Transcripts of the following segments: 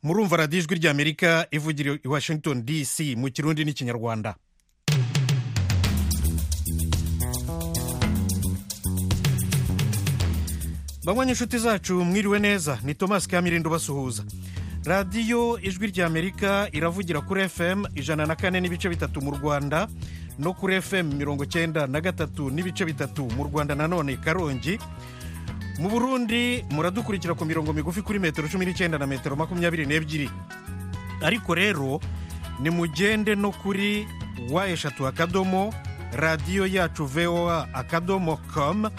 murumva radiyo ijwi ry'amerika ivugira i washington dc mu kirundi n'ikinyarwanda banywa inshuti zacu mwiriwe neza ni thomas kamirindo ubasuhuza radiyo ijwi ry'amerika iravugira kuri fm ijana na kane n'ibice bitatu mu rwanda no kuri fm mirongo cyenda na gatatu n'ibice bitatu mu rwanda nanone karongi mu burundi muradukurikira ku mirongo migufi kuri metero cumi n'icyenda na metero makumyabiri n'ebyiri ariko rero nimugende no kuri wa eshatu akadomo radiyo yacu voa akadomo com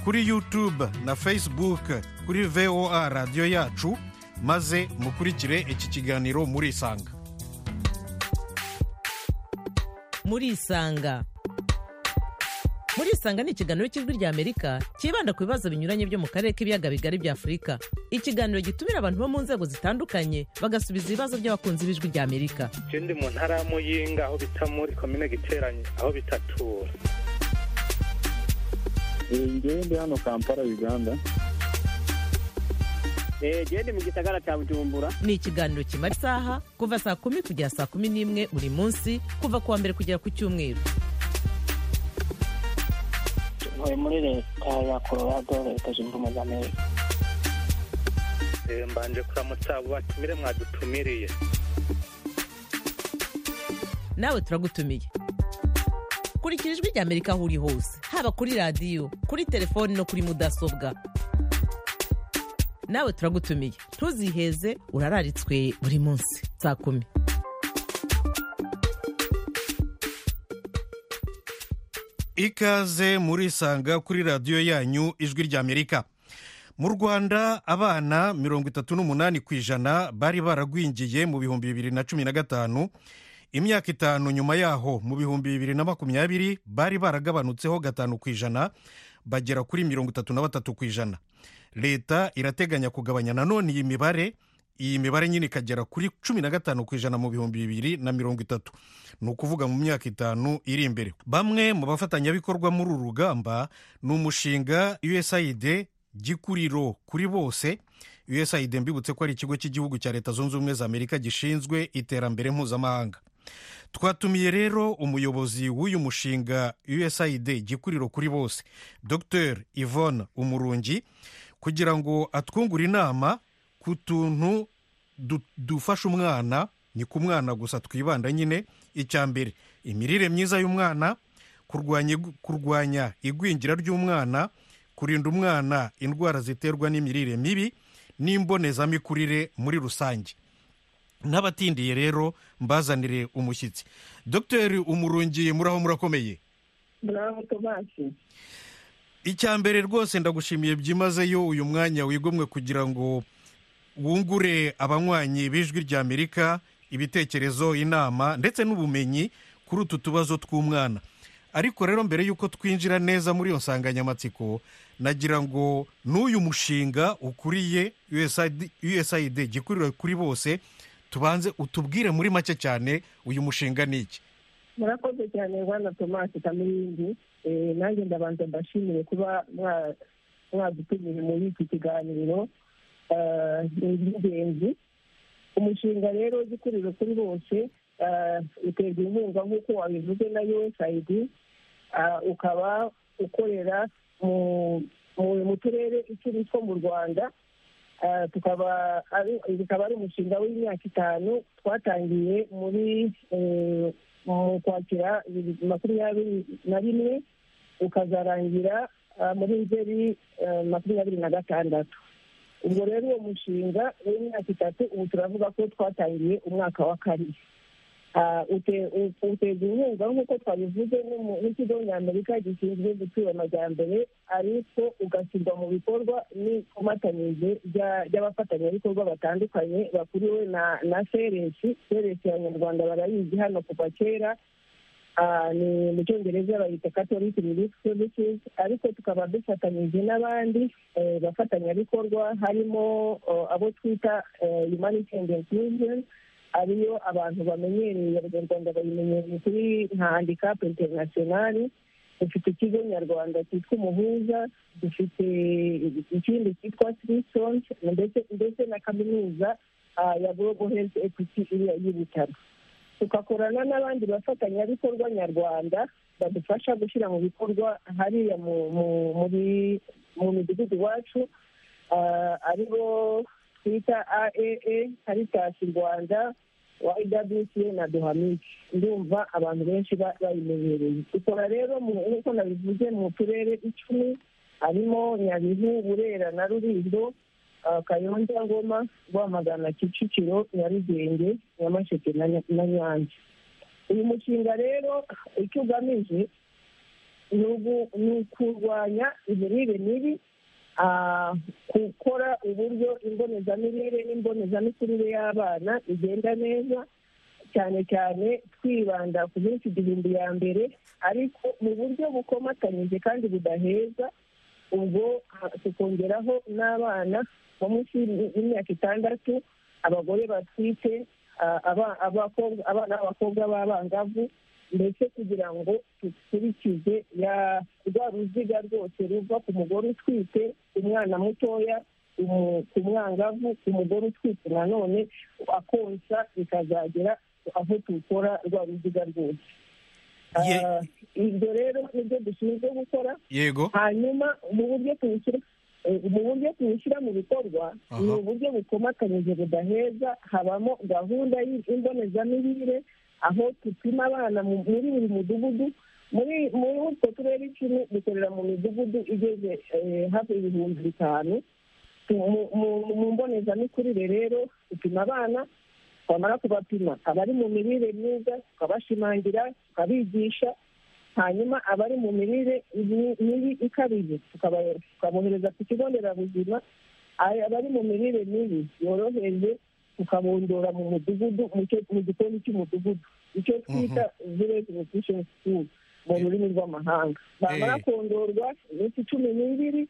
kuri youtube na facebook kuri voa radiyo yacu maze mukurikire iki kiganiro murisanga murisanga murisanga ni ikiganiro cy'ijwi ry'amerika cyibanda ku bibazo binyuranye byo mu karere k'ibiyaga bigari bya afurika ikiganiro gitumira abantu bo mu nzego zitandukanye bagasubiza ibibazo by'abakunzi b'ijwi ry'amerika ikindi mu ntara ya muyinga aho bita muri komine giteranye aho bitatura ngewe ndi hano kampala uganda gende mu gisagara cya bujumbura ni ikiganiro kimara isaha kuva saa kumi kugera saa kumi n'imwe buri munsi kuva ku wa mbere kugera ku cyumweru ntuye muri leta ya colorado leta zunze ubumwe za amerika Eh, mbanje kuramutsa abo batumire mwadutumiriye nawe turagutumiye kurikira ijwi ry'amerika aho uri hose haba kuri radiyo kuri telefoni no kuri mudasobwa nawe turagutumiye ntuziheze urararitswe buri munsi saa kumi ikaze murisanga kuri radiyo yanyu ijwi ry'amerika mu rwanda abana mirongo itatu n'umunani ku ijana bari baragwingiye mu bihumbi bibiri na cumi na gatanu imyaka itanu nyuma yaho mu bihumbi bibiri na makumyabiri bari baragabanutseho gatanu ku ijana bagera kuri mirongo itatu na batatu ku ijana leta irateganya kugabanya nanone iyi mibare iyi mibare nyine ikagera kuri cumi na gatanu ku ijana mu bihumbi bibiri na mirongo itatu ni ukuvuga mu myaka itanu iri imbere bamwe mu bafatanyabikorwa muri uru rugamba ni umushinga usaid gikuriro kuri bose usaid mbibutse ko ari ikigo cy'igihugu cya leta zunze ubumwe za amerika gishinzwe iterambere mpuzamahanga twatumiye rero umuyobozi w'uyu mushinga usaid gikuriro kuri bose dr yvonne umurungi kugira ngo atwungure inama ku tuntu du- dufasha umwana ni ku mwana gusa twibanda nyine icya mbere imirire myiza y'umwana kurwanya igu- kurwanya igwingira ry'umwana kurinda umwana indwara ziterwa n'imirire mibi n'imbonezamikurire muri rusange n'abatindiye rero mbazanire umushyitsi dr umurungi muraho murakomeye muraho tomasi icya mbere rwose ndagushimiye byimazeyo uyu mwanya wigomwe kugira ngo wungure abanywanyi b'ijwi ry'amerika ibitekerezo inama ndetse n'ubumenyi kuri utu tubazo tw'umwana ariko rero mbere y'uko twinjira neza muri iyo nsanganyamatsiko nagira ngo n'uyu mushinga ukuriye USAID usaid gikurira kuri bose tubanze utubwire muri make cyane uyu mushinga ni iki murakoze cyane bwana tomasi kamirindi Eh, nanjye ndabanza mbashimire kuba mwa- mwadutumire muri iki kiganiro Eh, ni iby'ingenzi umushinga rero gikuriro kuri bose eh, uterwa inkunga nk'uko wabivuze na usaid Ah, ukaba ukorera mu- mu- mu turere icumi two mu rwanda Ah, tukaba ari bikaba ari umushinga w'imyaka itanu twatangiye muri eh, mu kwakira bibiri makumyabiri na rimwe ukazarangira ah, muri nzeri eh, makumyabiri na gatandatu ubwo rero uwo mushinga w'imyaka itatu ubu turavuga ko twatangiye umwaka wa kabiri Ah, ute- u- uterwa inkunga nk'uko twabivuze n'umu- n'ikigo nyamerika gishinzwe gutura amajyambere ariko ugashyirwa mu bikorwa n'ikomatanyirize rya- ry'abafatanyabikorwa batandukanye bakuriwe na na seresi seresi abanyarwanda barayizi hano kuva kera Ah, ni mu cyongereza bayita catholic relief services ariko tukaba dufatanyije n'abandi eh, bafatanyabikorwa harimo oh, abo twita eh, humanitarian inclusion ariyo abantu bamenyereye abanyarwanda bayimenyereye kuri nka handicap international dufite ikigo nyarwanda cyitwa umuhuza dufite ikindi cyitwa swisons ndetse ndetse na kaminuza ah, ya global health equity iriya y'ibitaro tugakorana n'abandi bafatanyabikorwa nyarwanda badufasha gushyira mu bikorwa hariya mu- mu- muri- mu midugudu iwacu ah, aribo twita aaa caritas rwanda ywca na dohamiki ndumva abantu benshi ba- bayimenyereye ikora rero mu- nk'uko nabivuze mu turere icumi harimo nyabihu burera na rurindo ah, kayonza ngoma rwamagana kicukiro nyarugenge nyamasheke na Nya- na nyanza uyu mushinga rero icyo ugamije ni ugu- ni ukurwanya imirire mibi ah, gukora uburyo imbonezamirire n'imbonezamikurire y'abana igenda neza cyane cyane twibanda ku minsi igihumbi ya mbere ariko mu buryo bukomatanyije kandi budaheza ubwo ah, tukongeraho n'abana bo munsi y'imi- y'imyaka itandatu abagore batwite ah, aba- abakobwa- abana b'abakobwa b'abangavu ndetse kugira ngo dukurikize ya- rwa ruziga rwose ruva ku mugore utwite umwana mutoya umu- ku mwangavu ku mugore utwite nanone akonsa bikazagera aho tukora rwa ruziga rwose Ye- Ah, ibyo rero nibyo dushinzwe gukora yego hanyuma mu buryo tuwushyira eh, mu buryo tuwushyira mu bikorwa Aha. ni uburyo bukomatanyije budaheza habamo gahunda y'imbonezamirire aho dupima abana mu- muri buri mudugudu muri muri utwo turere icumi dukorera mu midugudu igeze eh, hafi ibihumbi bitanu Mu- mu mu mbonezamikurire rero dupima abana twamara kubapima abari mu mirire myiza tukabashimangira tukabigisha hanyuma abari mu mirire mi- mibi ikabije tukaba- tukabohereza ku kigo nderabuzima Ay- abari mu mirire mibi yoroheje tukabondora mu mudugudu mu cyo- mu gikoni cy'umudugudu icyo twita village nutrition school mu rurimi rw'amahanga bamara Eh. kondorwa iminsi cumi n'ibiri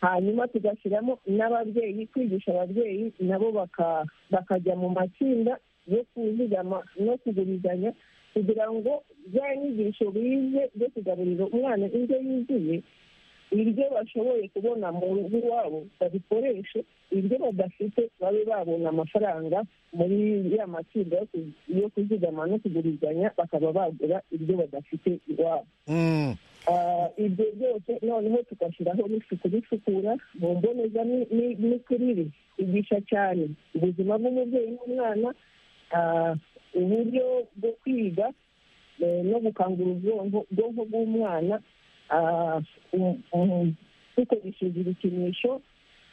hanyuma tugashyiramo n'ababyeyi kwigisha ababyeyi nabo baka- bakajya mu matsinda yo kuzigama no kugurizanya kugira ngo za nyigisho bize zo kugaburira umwana indyo yuzuye ibyo bashoboye kubona mu rugo iwabo babikoreshe ibyo badafite babe babona amafaranga muri ya matsinda yo ku- yo kuzigama no kugurizanya bakaba bagura ibyo badafite iwabo Mm, Ah, ibyo byose noneho tugashyiraho n'isuku n'isukura mu mbonezamikurire igisha cyane ubuzima bw'umubyeyi n'umwana ah, uburyo bwo kwiga eh, no gukangura ubwonko ubwonko bw'umwana ah, um- um, dukoresheje ibikinisho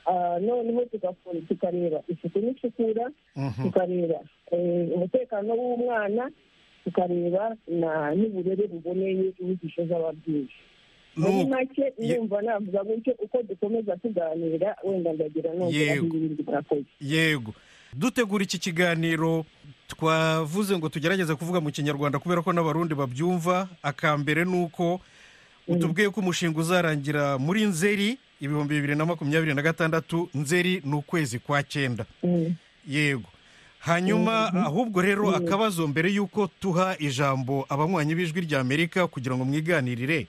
ah, noneho tugakora- tukareba isuku n'isukura mhm. tukareba eh, umutekano w'umwana tukareba na- n'uburere buboneye inyigisho z'ababyeyi muri Nuko- make Ye- ndumva navuga gutyo uko dukomeza tuganira wenda ndagira nongera Yego. ibindi murakoze yego dutegura iki kiganiro twavuze ngo tugerageze kuvuga mu kinyarwanda kubera ko n'abarundi babyumva akambere ni uko utubwiye ko umushinga uzarangira muri nzeri ibihumbi bibiri na makumyabiri na gatandatu nzeri ni ukwezi kwa cyenda Mm. yego hanyuma ahubwo rero akabazo mbere y'uko tuha ijambo abanywanyi b'ijwi ry'amerika kugira ngo mwiganirire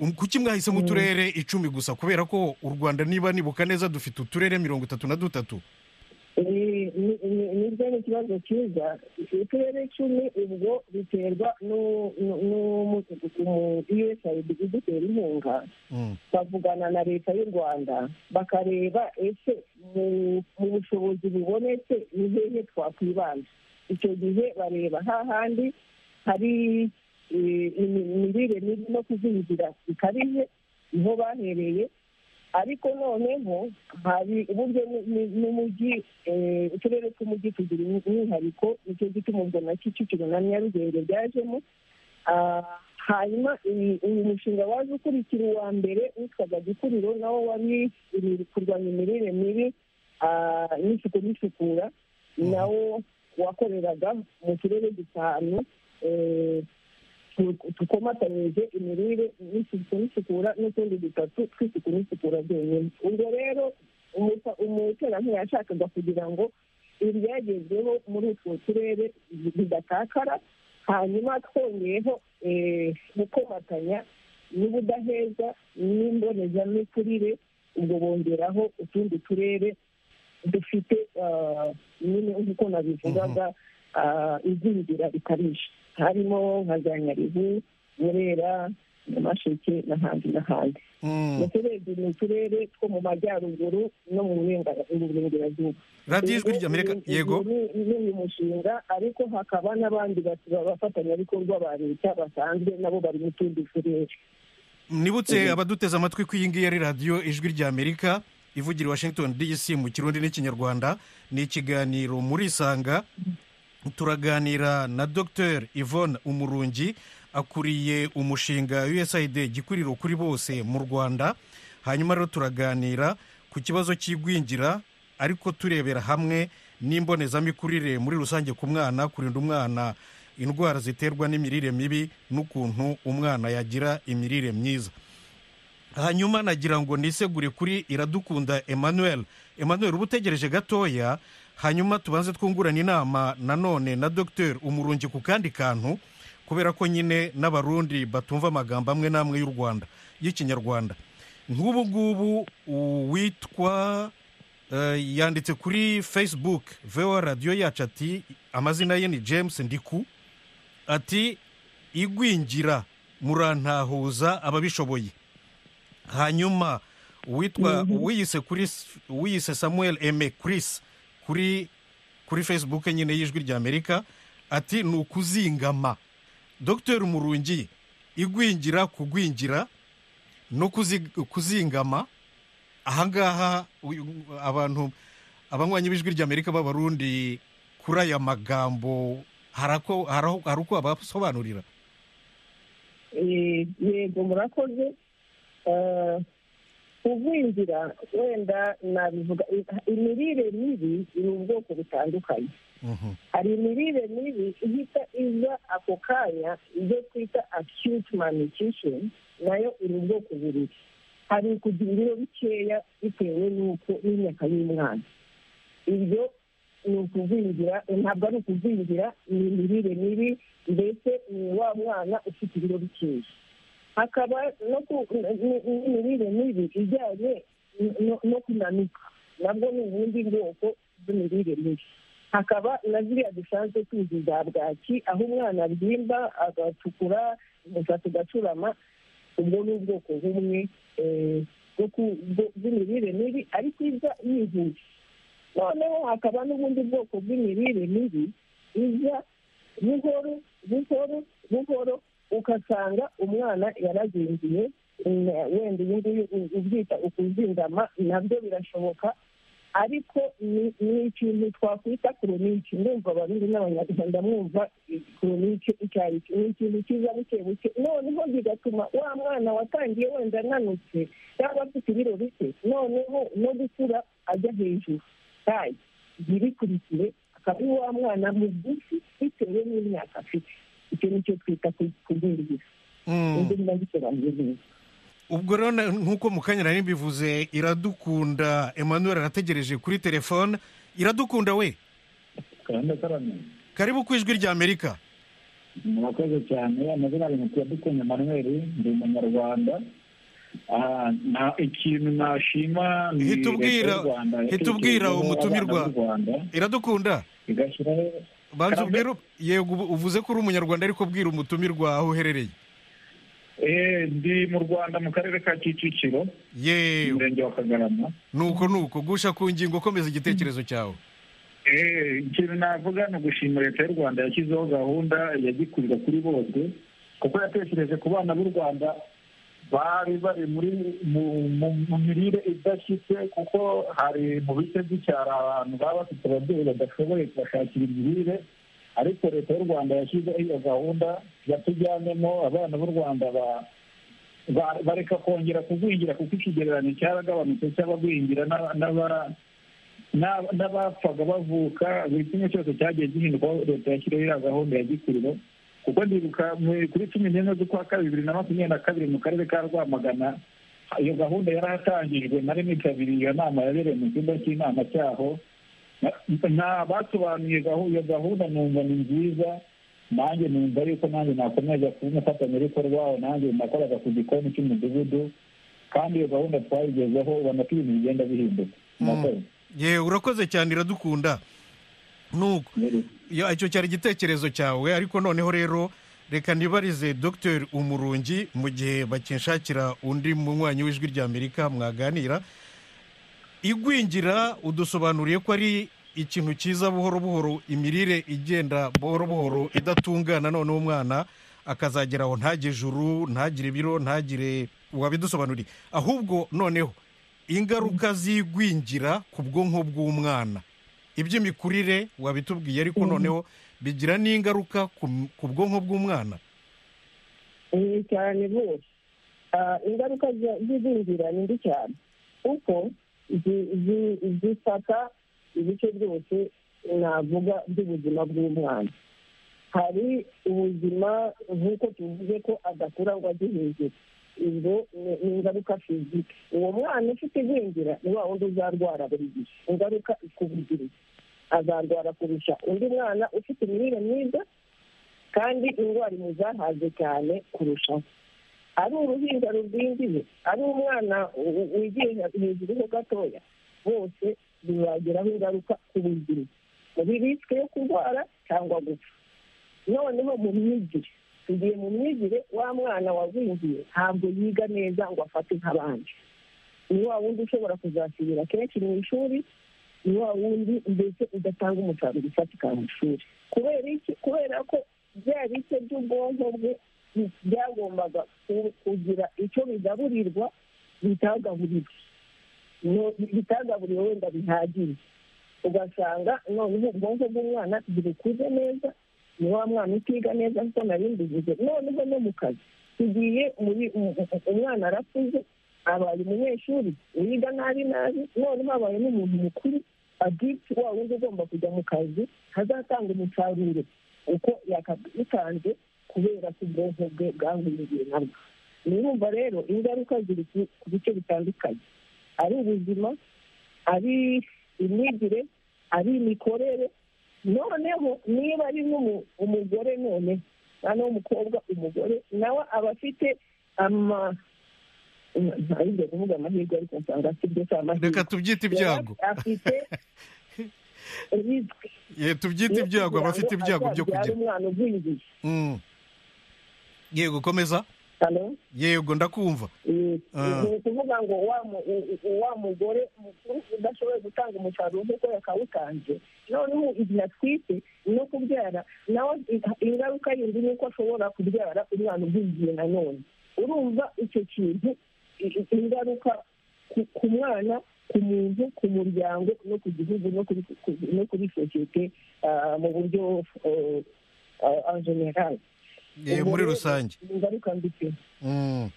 m- kuki mwahise mu turere icumi gusa kubera ko u rwanda niba nibuka neza dufite uturere mirongo itatu na dutatu Ni- ni- ni- nibyo ni ikibazo cyiza uturere icumi ubwo biterwa n'u- n'u- n'u- usaid idutera inkunga Mm. bavugana na leta y'u rwanda bakareba ese mu mu bushobozi bubonetse ni hehe twakwibanda icyo gihe bareba hahandi hari eh, imi- imirire mibi no kuzingira bikabije niho bahereye ariko noneho hari uburyo ni- ni- n'umujyi eh, uturere tw'umujyi tugira umwihariko nicyo gituma ubwo na kicukiro na nyarugenge byajemo Ah, hanyuma iyi- uyu mushinga waje ukurikira uwa mbere witwaga gikuriro nawo wari iri- kurwanya imirire mibi ah, n'isuku n'isukura nawo wakoreraga mu turere dutanu eh, tu- tukomatanyije imirire n'isuku n'isukura n'utundi dutatu tw'isuku n'isukura byonyine ubwo rero umuta- umuterankunga yashakaga kugira ngo ibyagezweho muri utwo turere bidatakara hanyuma twongeyeho eh, gukomatanya n'ubudaheza n'imbonezamikurire ubwo bongeraho utundi turere dufite ah, nyine nk'uko nabivugaga ah, igwingira rikabije harimo nka za nyaribu nyerera nyamasheke n'ahandi n'ahandi Mm. mu turebye ni uturere two mu majyaruguru no mu burengera- mu burengerazuba radiyo ijwi ry'amerika yego n'uyu mushinga ariko hakaba n'abandi batu- bafatanyabikorwa ba leta basanzwe nabo bari mu tundi turere nibutse abaduteze amatwi ko iyi ngiyi ari radiyo ijwi ry'amerika ivugira i washington dc mu kirundi n'ikinyarwanda ni ikiganiro muri isanga turaganira na dr yvonne umurungi akuriye umushinga usaid gikuriro kuri bose mu rwanda hanyuma rero turaganira ku kibazo cy'igwingira ariko turebera hamwe n'imbonezamikurire muri rusange ku mwana kurinda umwana indwara ziterwa n'imirire mibi n'ukuntu umwana yagira imirire myiza hanyuma nagira ngo nisegure kuri iradukunda emmanuel emmanuel uba utegereje gatoya hanyuma tubanze twungurane inama nanone na dr umurungi ku kandi kantu kubera ko nyine n'abarundi batumva amagambo amwe n'amwe y'u rwanda y'ikinyarwanda nk'ubu ngubu uwitwa eh, yanditse kuri facebook voa radiyo yacu ati amazina ye ni james ndiku ati igwingira murantahuza ababishoboye hanyuma uwitwa uwiyise kuri uwiyise samuel eme chris kuri kuri facebook nyine y'ijwi ry'amerika ati ni ukuzingama dr murungi igwingira kugwingira no kuzi- kuzingama ahangaha uyu- abantu abanywanyi b'ijwi ry'amerika b'abarundi kuri aya magambo harako- haraho- hari uko abasobanurira Eh, yego murakoze Eh, kugwingira wenda nabivuga imirire mibi ni ubwoko butandukanye Mhm. hari imirire mibi ihita iza ako kanya ibyo twita acute malnutrition nayo iri ubwoko bubiri hari ukugira ibiro bikeya bitewe n'uko n'imyaka y'umwana ibyo ni ukugwingira ntabwo ari ukugwingira ni imirire mibi mbese ni wa mwana ufite ibiro bikeya hakaba no ku- n- n- n'imirire mibi ijyanye no- no kunanuka nabwo ni ubundi bwoko bw'imirire mibi hakaba na ziriya dusanzwe tuzi za bwaki aho umwana abyimba agatukura umusatsi ugacurama ubwo ni ubwoko bumwe eh, bwo ku- bwo- bw'imirire mibi ariko iza yihuta noneho hakaba n'ubundi bwoko bw'imirire mibi iza buhoro buhoro buhoro ugasanga umwana yarazingiye mm, wenda uyu nguyu u- ubyita ukuzingama nabyo birashoboka ariko ni ni ikintu twakwita koronike ndumva abarundi n'abanyarwanda mwumva koronike icyo ari cyo ni ikintu kiza buke buke noneho bigatuma wa mwana watangiye wenda ananutse cyangwa afite ibiro bike noneho no gukura ajya hejuru tayi ntirikurikire akaba ari wa mwana mugufi bitewe n'imyaka afite icyo ni cyo twita ku- kugwingira Mm. ibyo ndabisobanuye neza ubwo rero na- nk'uko mu kanya nari mbivuze iradukunda emmanuel arategereje kuri telefone iradukunda we karanda karame karibu ku ijwi ry'amerika murakoze cyane amazina ari mukuru dukunze manuel ndi umunyarwanda Ah, na- ikintu nashima ni Hita ubwira- Leta y'u Rwanda hita yatekerejeho ubwira umutumirwa. abana b'u Rwanda, iradukunda igashyiraho banza Karame. ubwire yego ubu- uvuze ko uri umunyarwanda ariko bwira umutumirwa aho uherereye Eh, ndi mu rwanda mu karere ka kicukiro yewe umurenge wa kagarama nuko nuko gusha ku ngingo komeza igitekerezo cyawe Eh, ikintu navuga ni ugushima leta y'u rwanda yashyizeho gahunda ya gikurira kuri bose kuko yatekereje ku bana b'u rwanda bari bari muri mu mu- mu mirire idashyitse kuko hari mu bice by'icyaro abantu baba bafite ababyeyi badashoboye kubashakira imirire ariko leta y'u rwanda yashyizeho iyo gahunda yatujyanemo abana b'u rwanda ba- ba- bareka kongera kugwingira kuko ikigereranyo cyaragabanutse cy'abagwingira n'aba- n'aba- n'aba- n'abapfaga bavuka buri kimwe cyose cyagiye gihindurwaho leta yashyiriho iriya gahunda ya gikuriro kuko ndibuka mu- kuri cumi n'imwe z'ukwa kabiri bibiri na makumyabiri na kabiri mu karere ka rwamagana iyo gahunda yarahatangijwe nari nitabiriye iyo nama yabereye mu cyumba cy'inama cyaho Na- na basobanuye gahu- iyo gahunda numva ni nziza nanjye numva yuko nanjye nakomeza kuba umufatanyabikorwa wawe nanjye nakoraga ku gikoni cy'umudugudu kandi iyo gahunda twayigezeho ubona ko ibintu bigenda bihinduka murakoze yewe urakoze cyane iradukunda nuko Ya, icyo cyari igitekerezo cyawe ariko noneho rero reka nibarize dr umurungi mu gihe bakinshakira undi munywanyi w'ijwi ry'amerika mwaganira igwingira udusobanuriye ko ari ikintu cyiza buhoro buhoro imirire igenda buhoro buhoro idatungana noneho umwana akazagera aho ntagire ijuru ntagire ibiro ntagire wabidusobanuriye ahubwo noneho ingaruka z'igwingira ku bwonko bw'umwana iby'imikurire wabitubwiye ariko noneho bigira n'ingaruka ku- ku bwonko bw'umwana ni cyane rwose Ah, ingaruka zi- z'igwingira ni mbi cyane kuko zi- zi- zifata ibice byose navuga by'ubuzima bw'umwana hari ubuzima nk'uko tuvuze ko adakura ngo ajye hejuru ibyo ni- ni ingaruka fizike uwo mwana ufite igwingira ni wa wundi uzarwara buri gihe ingaruka ikubugiriza azarwara kurusha undi mwana ufite imirire myiza kandi indwara imuzahaze cyane kurushaho ari uruhinja rugwingiye ari umwana u- wigiye hejuru ho gatoya bose bibagiraho ingaruka ku buzima muri risike yo kurwara cyangwa gupfa noneho mu myigire tugiye mu myigire wa mwana wagwingiye ntabwo yiga neza ngo afate nk'abandi ni wa wundi ushobora kuzasubira kenshi mu ishuri ni wa wundi mbese udatanga umusaruro ufatika mu ishuri kubera iki kubera ko bya bice by'ubwonko bwe bi- byagombaga ku- kugira icyo bigaburirwa bitagaburirwa No- bitagaburiwe wenda bihagije ugasanga noneho ubwonko bw'umwana ntibikuze neza ni wa mwana utiga neza kuko nari mbivuze noneho no mu kazi tugiye muri mu- mu- umwana arakuze abaye umunyeshuri wiga nabi nabi noneho abaye n'umuntu mukuru agiti wa wundi ugomba kujya mu kazi hazatanga umusaruro uko yakabitanze kubera ko ubwonko bwe bwangwiriye nabwo nirumva rero ingaruka ziri ku- ku bice bitandukanye ari ubuzima ari imyigire ari imikorere noneho niba ari n'umu- umugore none umwana w'umukobwa umugore nawe aba afite ama ntayigeze kuvuga amahirwe ariko nsanga afite ibyo si amahirwe reka tubyite ibyago Yaba afite risk Ye, tubyite yo ibyago kugira abafite ngo ibyago byo azabyare kugira umwana ugwingiye Mm. yego komeza hano yego ndakumva ni Ah. ni ukuvuga ngo wa mu- u- u- wa mugore mukuru udashoboye gutanga umusaruro nk'uko yakawutanze noneho igihe atwite no kubyara nawe i- ingaruka yindi ni uko ashobora kubyara umwana ugwingiye nanone urumva icyo kintu i- i- ingaruka ku- ku mwana ku muntu ku muryango no ku gihugu no kuri ku- no kuri sosiyete ah, mu buryo anjenerali Ye, muri rusange ingaruka mbi pe Mm.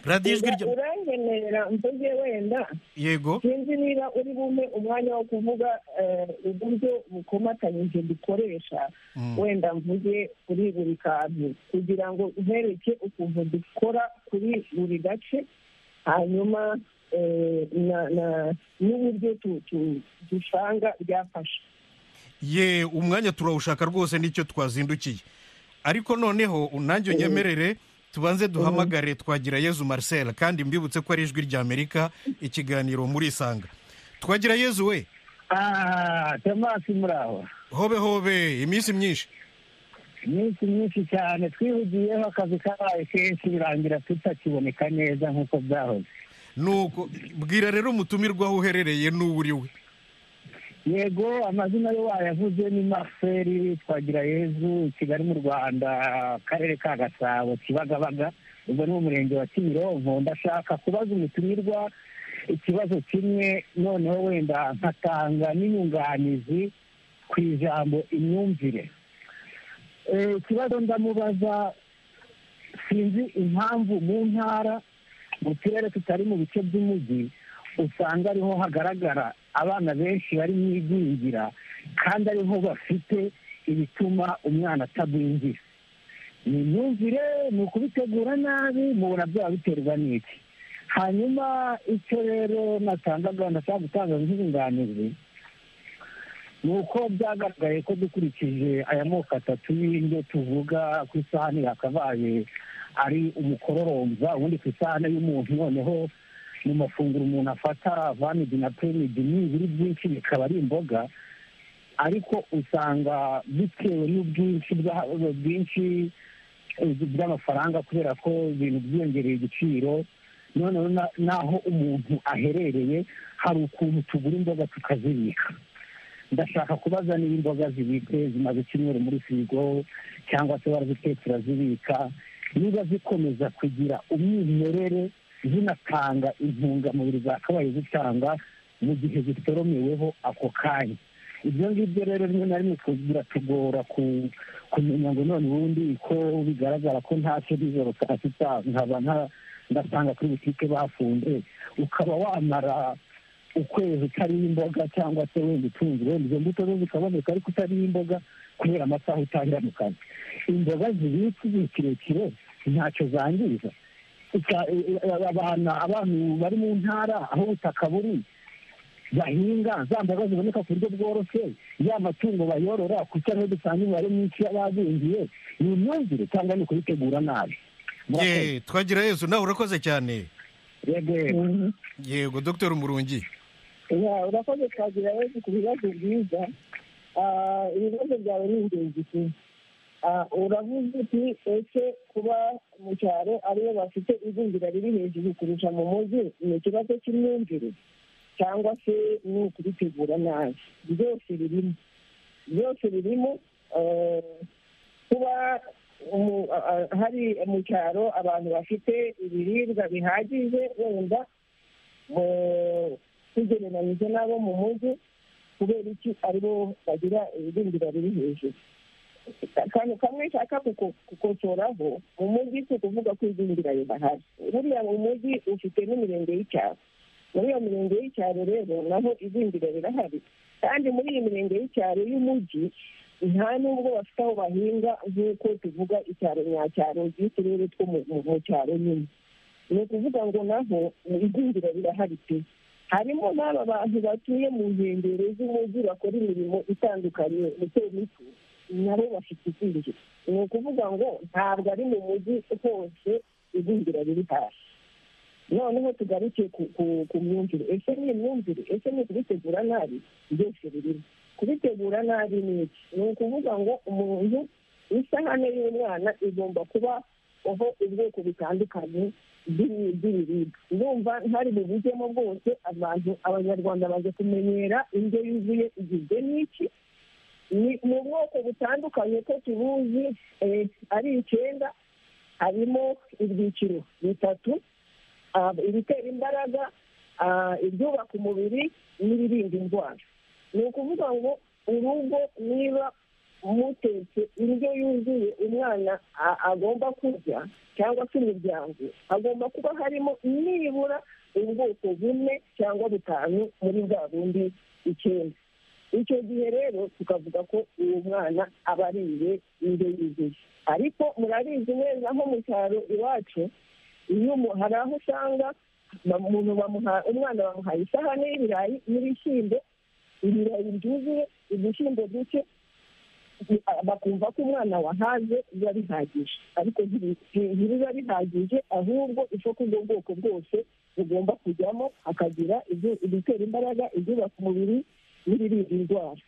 radiyo ijwi rya uranyemerera mvuge wenda yego sinzi niba uri bumpe umwanya wo kuvuga eh, uburyo bukomatanyije dukoresha Mm. wenda mvuge kuri buri kantu kugira ngo ntereke ukuntu dukora kuri buri gace hanyuma eh, na- na- n'uburyo tu- tu- dusanga byafasha ye umwanya turawushaka rwose nicyo twazindukiye ariko noneho nanjye unyemerere tubanze duhamagare twagira yezu marcel kandi mbibutse ko ari ijwi ry'amerika ikiganiro muri isanga twagira yezu we ah tomasi muraho hobe hobe iminsi myinshi iminsi myinshi cyane twihugiyeho akazi kabaye kenshi birangira tutakiboneka neza nk'uko byahoze nuko bwira rero umutumirwa aho uherereye n'uwo uri we yego amazina yo wayavuze ni marcel twagira yezu i kigali mu rwanda akarere ka gasabo kibagabaga ubwo ni umurenge wa kimironko ndashaka kubaza umutumirwa ikibazo kimwe noneho wenda nkatanga n'inyunganizi ku ijambo imyumvire Eh, ikibazo ndamubaza sinzi impamvu mu ntara mu turere tutari mu bice by'umujyi usanga ariho hagaragara abana benshi bari mu igwingira kandi ariho bafite ibituma umwana atagwingira ni imyumvire ni ukubitegura nabi mubona byaba biterwa n'iki hanyuma icyo rero natangaga ndashaka gutanga nk'inyunganizi ni uko byagaragaye ko dukurikije aya moko atatu y'indyo tuvuga ku isahani yakabaye ari umukororomba ubundi ku isahani y'umuntu noneho mu mafunguro umuntu afata vanidi na peridi n'ibiri byinshi bikaba ari imboga ariko usanga bitewe n'ubwinshi bwa- bwinshi bw'amafaranga kubera ko ibintu byiyongereye igiciro noneho na- n'aho umuntu aherereye hari ukuntu tugura imboga tukazibika ndashaka kubaza niba imboga zibitse zimaze icyumweru muri firigo cyangwa se barazitetse urazibika niba zikomeza kugira umwimerere zinatanga intungamubiri zakabaye zitanga mu gihe zitoromeweho ako kanya ibyo ngibyo rero rimwe na rimwe tu- biratugora ku- kumenya ngo none ubundi ko bigaragara ko ntacyo nijoro saa sita nkaba nta- ndasanga kuri butike bafunze ukaba wamara ukwezi utariho imboga cyangwa se wenda utunze wenda izo mbuto zo zikaboneka ariko utariho imboga kubera amasaha utangira mu kazi imboga zibitse igihe kirekire ntacyo zangiza Uka- e- e- abana abantu bari mu ntara aho ubutaka buri bahinga za mboga ziboneka ku buryo bworoshye ya matungo bayorora kuko ariho dusanga imibare myinshi y'abazingiye ni imyumvire cyangwa ni ukubitegura nabi Murakoze. ye twagira yezu nawe urakoze cyane Yego, yego. Mhm. yego dr umurungi Ya, urakoze twagira rero ku bibazo byiza Ah, ibibazo byawe ni ingenzi ku uravuze uti ese kuba mu cyaro aribo bafite igwingira riri hejuru kurusha mu mujyi ni ikibazo cy'imyumvire cyangwa se ni ukubitegura nabi byose birimo byose birimo eh, kuba mu- a- a- hari mu cyaro abantu bafite ibiribwa bihagije wenda eh, tugereranyije n'abo mu mujyi kubera iki aribo bagira ibirindiro biri hejuru akantu kamwe nshaka kuko- kukosoraho mu mujyi si ukuvuga ko igwingira ridahari buriya mu mujyi ufite n'imirenge y'icyaro muri iyo mirenge y'icyaro rero naho igwingira rirahari kandi muri iyi mirenge y'icyaro y'umujyi nta nubwo bafite aho bahinga nk'uko tuvuga icyaro nyacyaro by'uturere two mu- mu mu cyaro nyine ni ukuvuga ngo naho igwingira rirahari pe harimo n'aba bantu batuye mu nkengero z'umujyi bakora imirimo itandukanye mito mito nabo bafite igwingira ni ukuvuga ngo ntabwo ari mu mujyi hose igwingira riri hasi noneho tugaruke ku- ku- ku myumvire ese ni imyumvire ese ni ukubitegura nabi byose birimo kubitegura nabi ni iki ni ukuvuga ngo umuntu isahane y'umwana igomba kuba aho ubwoko butandukanye bw'ibi- bw'ibiribwa ndumva ntari bubujyemo bwose abantu abanyarwanda baje kumenyera indyo yuzuye igizwe n'iki ni ni ubwoko butandukanye ko tubuzi eh, ari icyenda harimo ibyiciro bitatu ah, ibitera imbaraga ah, ibyubaka umubiri n'ibirinda indwara ni ukuvuga ngo urugo niba mutetse indyo yuzuye umwana a- agomba kurya cyangwa se imiryango hagomba kuba harimo nibura ubwoko bune cyangwa butanu muri bwa bundi icyenda icyo gihe rero tukavuga ko uwo mwana aba ariye indyo yuzuye ariko murabizi neza nko mu cyaro iwacu iyo umu- hari aho usanga ba- umuntu bamuha- umwana bamuhaye isahani y'ibirayi n'ibishyimbo ibirayi byuzuye ibishyimbo bike bi- bakumva ko umwana wahaze biba bihagije ariko ntibi- ntibiba bihagije ahubwo isoko ubwo bwoko bwose bugomba kujyamo hakagira ibyo- ibitera imbaraga ibyubaka umubiri n'ibirinda indwara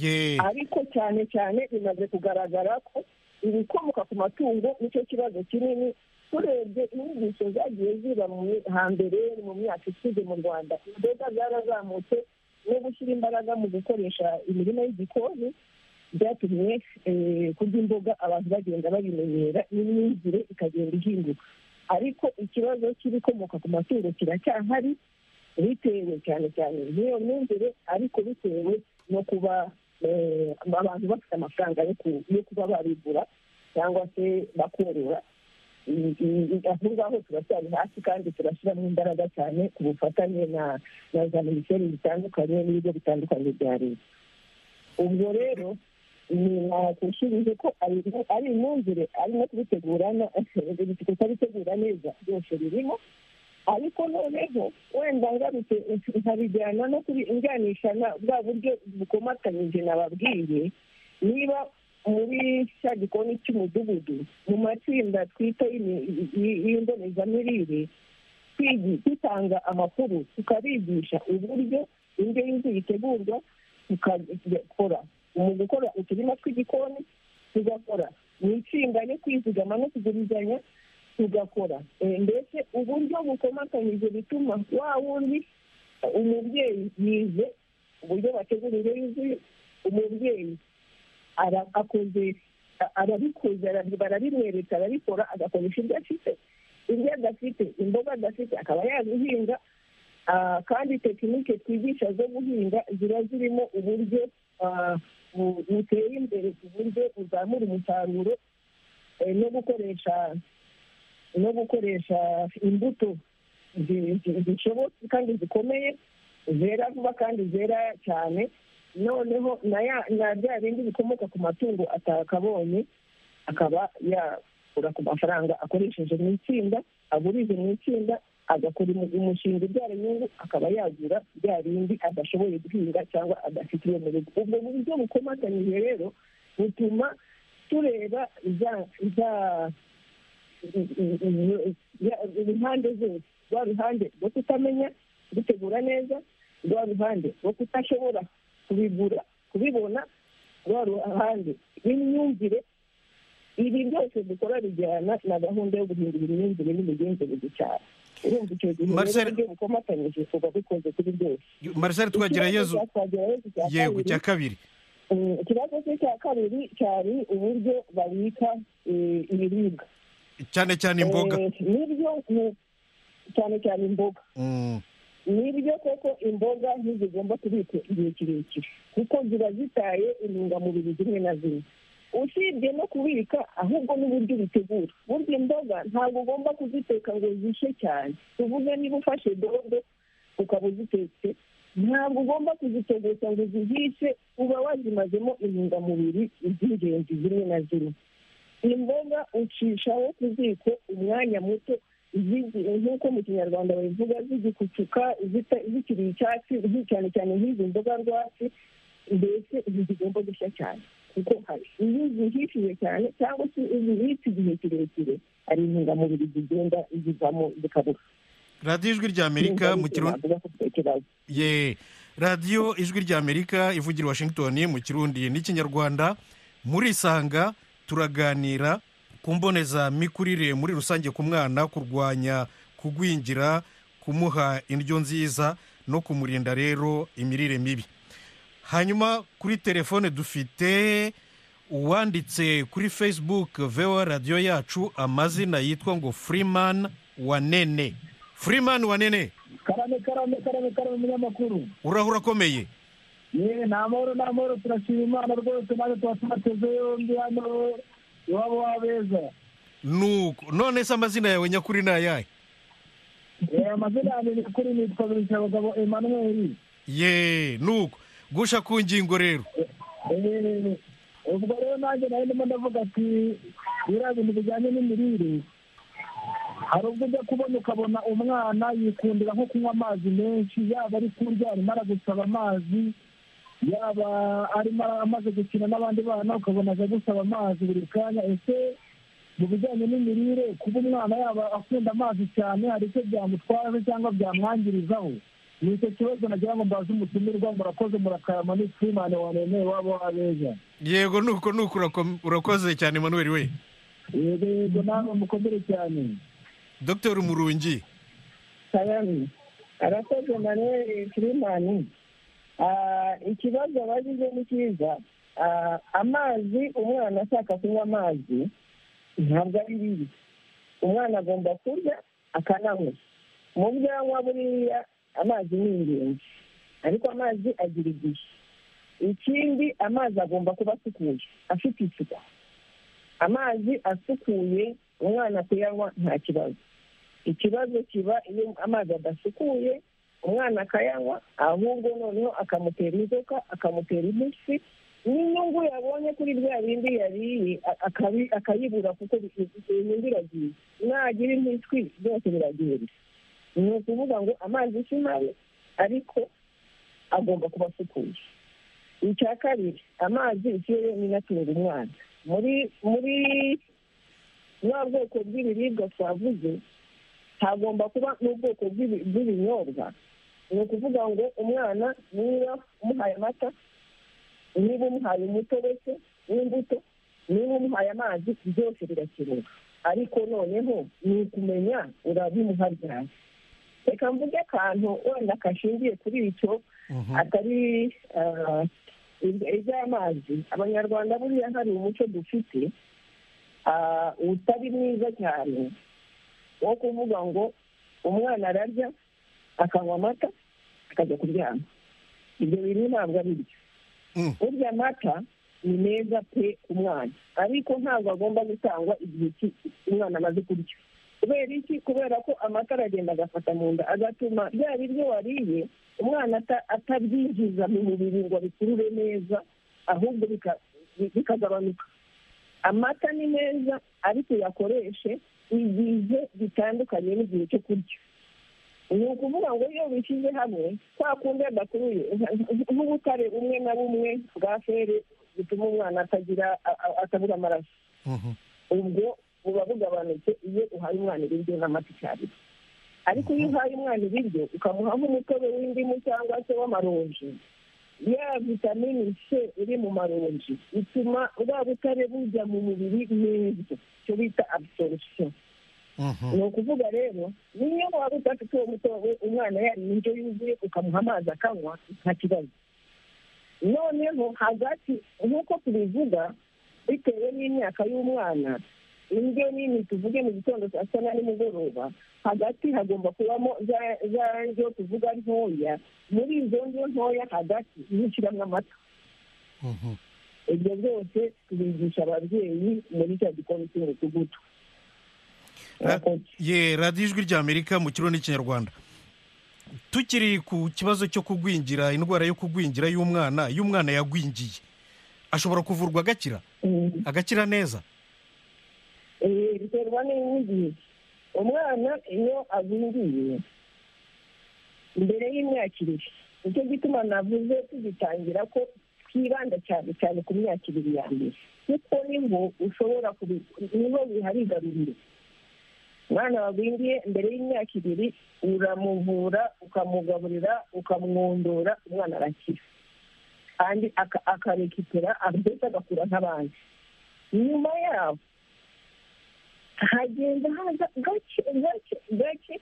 ye ariko cyane cyane bimaze kugaragara ko ibikomoka ku matungo nicyo kibazo kinini turebye inyigisho zagiye ziba mu mi- hambere mu myaka ishize mu rwanda imboga zarazamutse no gushyira imbaraga mu gukoresha imirima y'igikoni byatumye eh, kurya imboga abantu bagenda babimenyera n'imyumvire ikagenda ihinduka ariko ikibazo cy'ibikomoka ku matungo kiracyahari bitewe cyane cyane n'iyo myumvire ariko bitewe no kuba eh, abantu bafite amafaranga yo ku- yo kuba babigura cyangwa se bakorora I- i- i- aho ngaho turacyari hasi kandi turashyiramo imbaraga cyane ku bufatanye na na za minisiteri zitandukanye n'ibigo bitandukanye bya leta ubwo rero ni nakusubije ko ari- ari imyumvire ari no kubitegurana kutabitegura neza byose birimo ariko noneho wenda ngarutse nkabijyana no kubijyanisha na bwa buryo bukomatanyije nababwiye niba muri cya gikoni cy'umudugudu mu matsinda twita y'imi- y- y- y'imbonezamirire twigi- dutanga amakuru tukabigisha uburyo indyo yuzuye itegurwa tugakora mu gukora uturima tw'igikoni tugakora mu itsinda no kwizigama no kugurizanya tugakora Eh, mbese uburyo bukomatanyije bituma wa wundi eh, umubyeyi yize uburyo bategura indyo yuzuye umubyeyi ara- akoze a- arabikoze arabi- barabimwereka arabikora agakoresha ibyo afite ibyo adafite imboga adafite akaba yazihinga Ah, kandi tekinike twigisha zo guhinga ziba zirimo uburyo ah, bu- buteye imbere ku buryo uzamura umusaruro eh, no gukoresha no gukoresha imbuto zi- zi- zishobotse kandi zikomeye zera vuba kandi zera cyane noneho na ya- na bya bindi bikomoka ku matungo atakabonye akaba yakura ku mafaranga akoresheje mu itsinda agurije mu itsinda agakora umu- umushinga ubyara inyungu akaba yagura bya bindi adashoboye guhinga cyangwa adafite iyo mu rugo ubwo buryo bukomatanyije rero butuma tureba za za impande zose rwa ruhande rwo kutamenya gutegura neza rwa ruhande rwo kudashobora kubigura kubibona rwa ruhande rw'imyumvire ibi byose dukora bijyana na gahunda yo guhindura imyumvire n'imigenzereze cyane urumva icyo gihe Marcel- rero ibyo bukomatanyije tuba dukoze kuri byose marisari twagerayezu Ikibazo cya Twagirayezu cya yego kabiri, cya kabiri Mm, ikibazo cye cya kabiri cyari uburyo babika eh, ibiribwa cyane cyane imboga Eh, nibyo ni- cyane cyane imboga Mm, nibyo koko imboga ntizigomba kubikwa igihe kirekire kuko ziba zitaye intungamubiri zimwe na zimwe usibye no kubika ahubwo n'uburyo ubitegura burya imboga ntabwo ugomba kuziteka ngo zishe cyane tuvuge niba ufashe dodo ukaba uzitetse ntabwo ugomba kuzitogosha ngo zihishe uba wazimazemo intungamubiri z'ingenzi zimwe na zimwe imboga ucishaho ku ziko umwanya muto zigi- nk'uko mu kinyarwanda babivuga zigikucuka zita- zikiri icyatsi zi- cyane cyane nk'izi mboga rwatsi mbese izi zigomba gushya cyane kuko hari iyo zihishije cyane cyangwa se zibitse igihe kirekire hari intungamubiri zigenda zivamo zikabura radiyo ijwi ry'amerika mu kirundi Navuga ko ufite ikibazo. ye radiyo ijwi ry'amerika ivugira i washington mu kirundi n'ikinyarwanda murisanga turaganira ku mbonezamikurire muri rusange ku mwana kurwanya kugwingira kumuha indyo nziza no kumurinda rero imirire mibi hanyuma kuri telefone dufite uwanditse kuri facebook vewa radiyo yacu amazina yitwa ngo freeman wanene freeman wanene karame karame karame karame umunyamakuru urahura akomeye ye ni amahoro ni amahoro turashima imana rwose natwe tuba tubateze yombi hano iwabo w'abeza nuko none se amazina yawe nyakuri ni ayahe Eh, amazina yanjye nyakuri nitwa birisabagabo emmanuel ye nuko gusha ku ngingo rero Eh, ubwo rero nanjye nari ndimo ndavuga ati biriya bintu bijyanye n'imirire hari ubwo ujya kubona ukabona umwana yikundira nko kunywa amazi menshi yaba ari kurya arimo aragusaba amazi yaba arimo amaze gukina n'abandi bana ukabona aje gusaba amazi buri kanya ese mu bijyanye n'imirire kuba umwana yaba akunda amazi cyane hari icyo byamutwaje cyangwa byamwangirizaho ni icyo kibazo nagira ngo mbaze umutumirwa murakoze murakarama ni frimane wanemeye wabo wabeza yego nuko nuko urako- urakoze cyane manuel we yego yego nawe mukomere cyane dr murungi Sayani arakoze Manuel Kirimani ikibazo abagize ni cyiza Ah, amazi umwana ashaka kunywa amazi ntabwo ari bibi umwana agomba kurya akananywa mu byo anywa buriya amazi ni ingenzi ariko amazi agira igihe ikindi amazi agomba kuba asukuye afite isuku amazi asukuye umwana kuyanywa nta kibazo ikibazo kiba iyo amazi adasukuye umwana akayanywa ahubwo noneho akamutera inzoka akamutera impiswi n'inyungu yabonye kuri bya bindi yariye a- akabi- akayibura kuko bi- iyo nyungu iragiye nagira impiswi byose biragenda ni ukuvuga ngo amazi si mabi ariko agomba kuba asukuye icya kabiri amazi ikirere ni natunga umwana muri muri bwa bwoko bw'ibiribwa twavuze hagomba kuba n'ubwoko bw'ibi- bw'ibinyobwa ni ukuvuga ngo umwana niba umuhaye amata niba umuhaye umutobe se w'imbuto niba umuhaye amazi byose birakenewe ariko noneho ni ukumenya urabimuha ryari reka mvuge akantu wenda kashingiye kuri icyo atari ah, ibya- iby'amazi abanyarwanda buriya hari umuco dufite ah, utari mwiza cyane wo kuvuga ngo umwana ararya akanywa amata akajya kuryama ibyo bintu ntabwo ari byo Mm. burya amata ni meza pe ku mwana ariko ntabwo agomba gutangwa igihe ki- umwana amaze kurya kubera iki kubera ko amata aragenda agafata mu nda agatuma bya biryo wariye umwana ata- atabyinjiza mu mubiri ngo abikurure neza ahubwo bika- bi- bikagabanuka amata ni meza ariko uyakoreshe igihe bitandukanye n'igihe cyo kurya ni ukuvuga ngo iyo bishyize hamwe kwa kundi adakuruye nk'ubutare bumwe na bumwe bwa feri butuma umwana atagira a- a- atabura amaraso Mhm. ubwo buba bugabanutse iyo uhaye umwana ibiryo n'amata icyarimwe ariko iyo uhaye umwana ibiryo ukamuha nk'umutobe w'indimu cyangwa se w'amaronji ya vitamini c iri mu maronji bituma bwa butare bujya mu mubiri neza icyo bita absorption Mhm. ni ukuvuga rero niyo waba udafite uwo mutobe umwana yariye indyo yuzuye ukamuha amazi akanywa nta kibazo noneho hagati nk'uko tubivuga bitewe n'imyaka y'umwana indyo nini tuvuge mu gitondo saa sita na nimugoroba hagati hagomba kubamo za za ndyo tuvuga ntoya muri izo ndyo ntoya hagati niho ushyiramo amata Mhm. ibyo byose tubigisha ababyeyi muri cya gikoni cy'umudugudu Murakoze. ye radiyo ijwi rya amerika mu kiro n'ikinyarwanda tukiri ku kibazo cyo kugwingira indwara yo kugwingira y'umwana iyo umwana yagwingiye ashobora kuvurwa agakira Mm. agakira neza Eh, biterwa n'igihe umwana iyo agwingiye mbere y'imyaka ibiri nicyo gituma navuze tugitangira ko twibanda cyane cyane ku myaka ibiri ya mbere kuko niho ushobora kubi- niho biharigarurira umwana wagwingiye mbere y'imyaka ibiri uramuvura ukamugaburira ukamwondora umwana arakira kandi aka- akarekipera mbese agakura nk'abandi nyuma yaho hagenda haza gake gake gake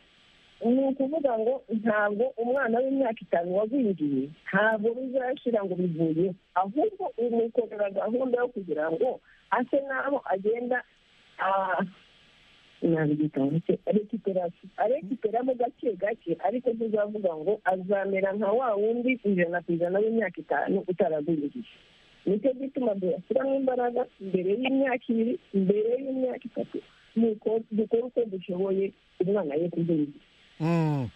ni ukuvuga ngo ntabwo umwana w'imyaka itanu wagwingiye ntabwo bizashira ngo bivuye ahubwo umukorera gahunda yo kugira ngo ase n'aho agenda rekiperasi arekiperamo gake gake ariko tuzavuga ngo azamera nka wa wundi ijana ku ijana w'imyaka itanu utaragwingiye nicyo gituma duyashyiramo imbaraga mbere y'imyaka ibiri mbere y'imyaka itatu nuko dukora uko dushoboye umwana ye kugwingira Mm.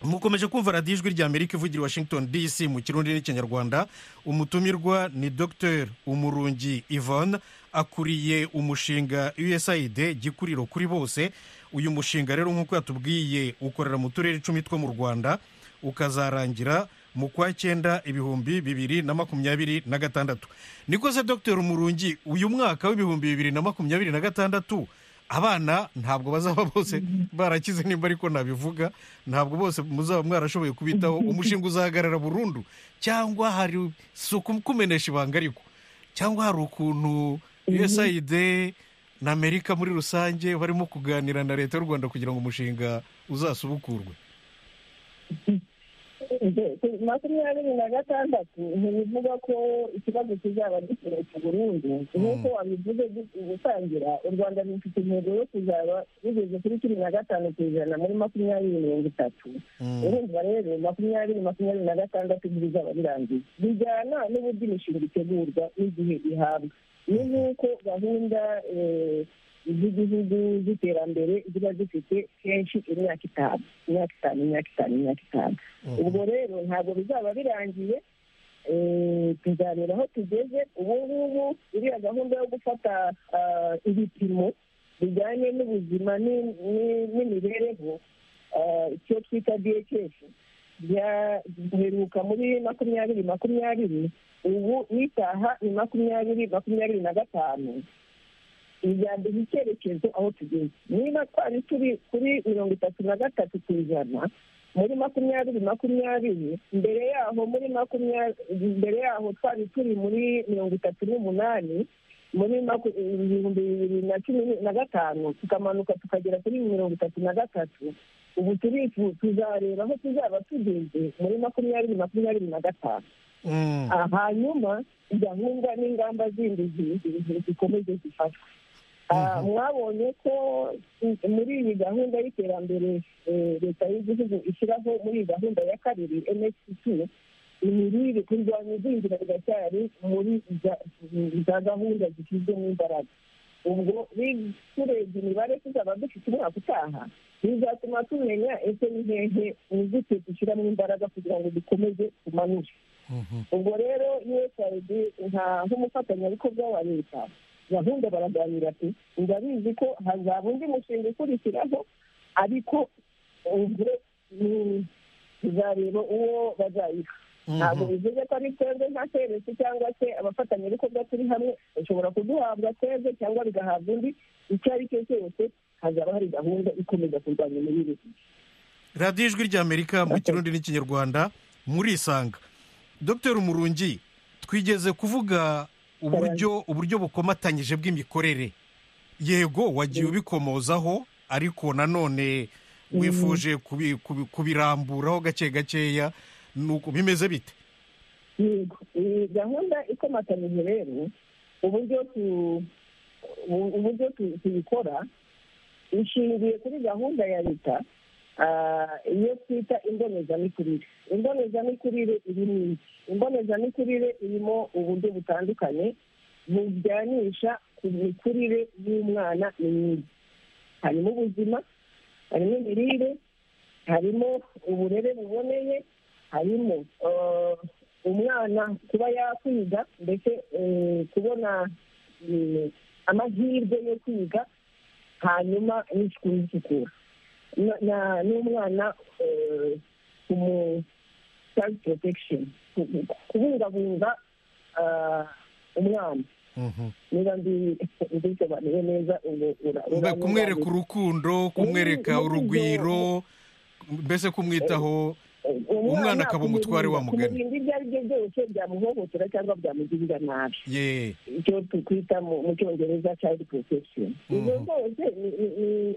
mukomeje kumva radiyo ijwi rya amerika ivugira i washington dc mu kirundi n'ikinyarwanda umutumirwa ni dr umurungi yvonne akuriye umushinga usaid gikuriro kuri bose uyu mushinga rero nk'uko yatubwiye ukorera mu turere icumi two mu rwanda ukazarangira mu kwa cyenda ibihumbi bibiri na makumyabiri na gatandatu niko se dr umurungi uyu mwaka w'ibihumbi bibiri na makumyabiri na gatandatu abana ntabwo bazaba bose barakize nimba ariko nabivuga ntabwo bose muzaba mwarashoboye kubitaho umushinga uzahagarara burundu cyangwa hari si ukumenesha ibanga ariko cyangwa hari ukuntu usaid na amerika muri rusange barimo kuganira na leta y'u rwanda kugira ngo umushinga uzasubukurwe makumyabiri na gatandatu ntibivuga ko ikibazo kizaba giturutse burundu nk'uko wabivuze gutangira u rwanda rufite intego yo kuzaba rugeze kuri cumi na gatanu ku ijana muri makumyabiri mirongo itatu urumva rero makumyabiri makumyabiri na gatandatu bizaba birangiye bijyana n'uburyo imishinga itegurwa n'igihe ihabwa ni nk'uko gahunda eh, z'igihugu z'iterambere ziba zifite kenshi imyaka itanu imyaka itanu imyaka itanu imyaka itanu ubwo rero ntabwo bizaba birangiye eh, tuzareba aho tugeze ubu ngubu iriya gahunda yo gufata ah, ibipimo bijyanye n'ubuzima ni- ni- n'imibereho ah, icyo twita dhs giheruka muri makumyabiri makumyabiri ubu n'isaha ni makumyabiri makumyabiri na gatanu ijambo icyerekezo aho tugeze niba twari turi kuri mirongo itatu na gatatu ku ijana muri makumyabiri makumyabiri mbere yaho muri makumyabiri mbere yaho twari turi muri mirongo itatu n'umunani muri maku- ibihumbi bibiri na cumi na gatanu tukamanuka tukagera kuri mirongo itatu na gatatu ubu turifu tuzareba aho tuzaba tugeze muri makumyabiri makumyabiri na gatanu Mm. Ah, hanyuma gahunda n'ingamba zindi zi- zi- zi- zikomeze zifatwe Ah, mwabonye ko i- muri iyi gahunda y'iterambere eh, leta y'igihugu ishyiraho muri iyi gahunda ya kabiri msc imirire kurwanya igwingira riracyari muri za- za gahunda zishyizwemo imbaraga ubwo bi- turebye imibare tuzaba dufite umwaka utaha bizatuma tumenya ese ni hehe nizite dushyiramo imbaraga kugira ngo dukomeze tumanure ubwo rero usaid nka nk'umufatanyabikorwa wa leta gahunda baraganira ati ndabizi ko hazaba undi mushinga ukurikiraho ariko ubwo ni- tuzareba uwo bazayiha ntabwo bivuze ko ari twebwe nka seresi cyangwa se abafatanyabikorwa turi hamwe bashobora kuduhabwa twebwe cyangwa bigahabwa undi icyo ari cyo cyose hazaba hari gahunda ikomeza kurwanya imirire radiyo ijwi ry'amerika mu Okay. kirundi n'ikinyarwanda murisanga dr murungi twigeze kuvuga uburyo uburyo bukomatanyije bw'imikorere yego wagiye ubikomozaho ariko nanone wifuje kubi- kubi- kubiramburaho gake gakeya ni uko bimeze bite yego iyi gahunda ikomatanyije rero uburyo tu- ubu- uburyo tu- tuyikora ishingiye kuri gahunda ya leta ah, iyo twita imbonezamikurire imbonezamikurire irimo iki imbonezamikurire irimo uburyo butandukanye bujyanisha ku mikurire y'umwana ni myiza harimo ubuzima harimo imirire harimo uburere buboneye harimo eh, umwana kuba yakwiga ndetse eh, kubona eh, amahirwe yo kwiga hanyuma n'isuku n'isukura Na- na- n'umwana eh, kumu child protection ku- ku- kubungabunga ah, umwana Mhm. niba ndi- mbisobanuye neza ubu ura- Mbe- uranyunganira. kumwereka urukundo kumwereka Mm, urugwiro mbese kumwitaho Umwana akaba umutware wa mugani. kumurinda ibyo ari byo byose byamuhohotera cyangwa byamugirira nabi ye icyo tukwita mu mu cyongereza child protection ibyo Mhm. byose ni- ni- ni-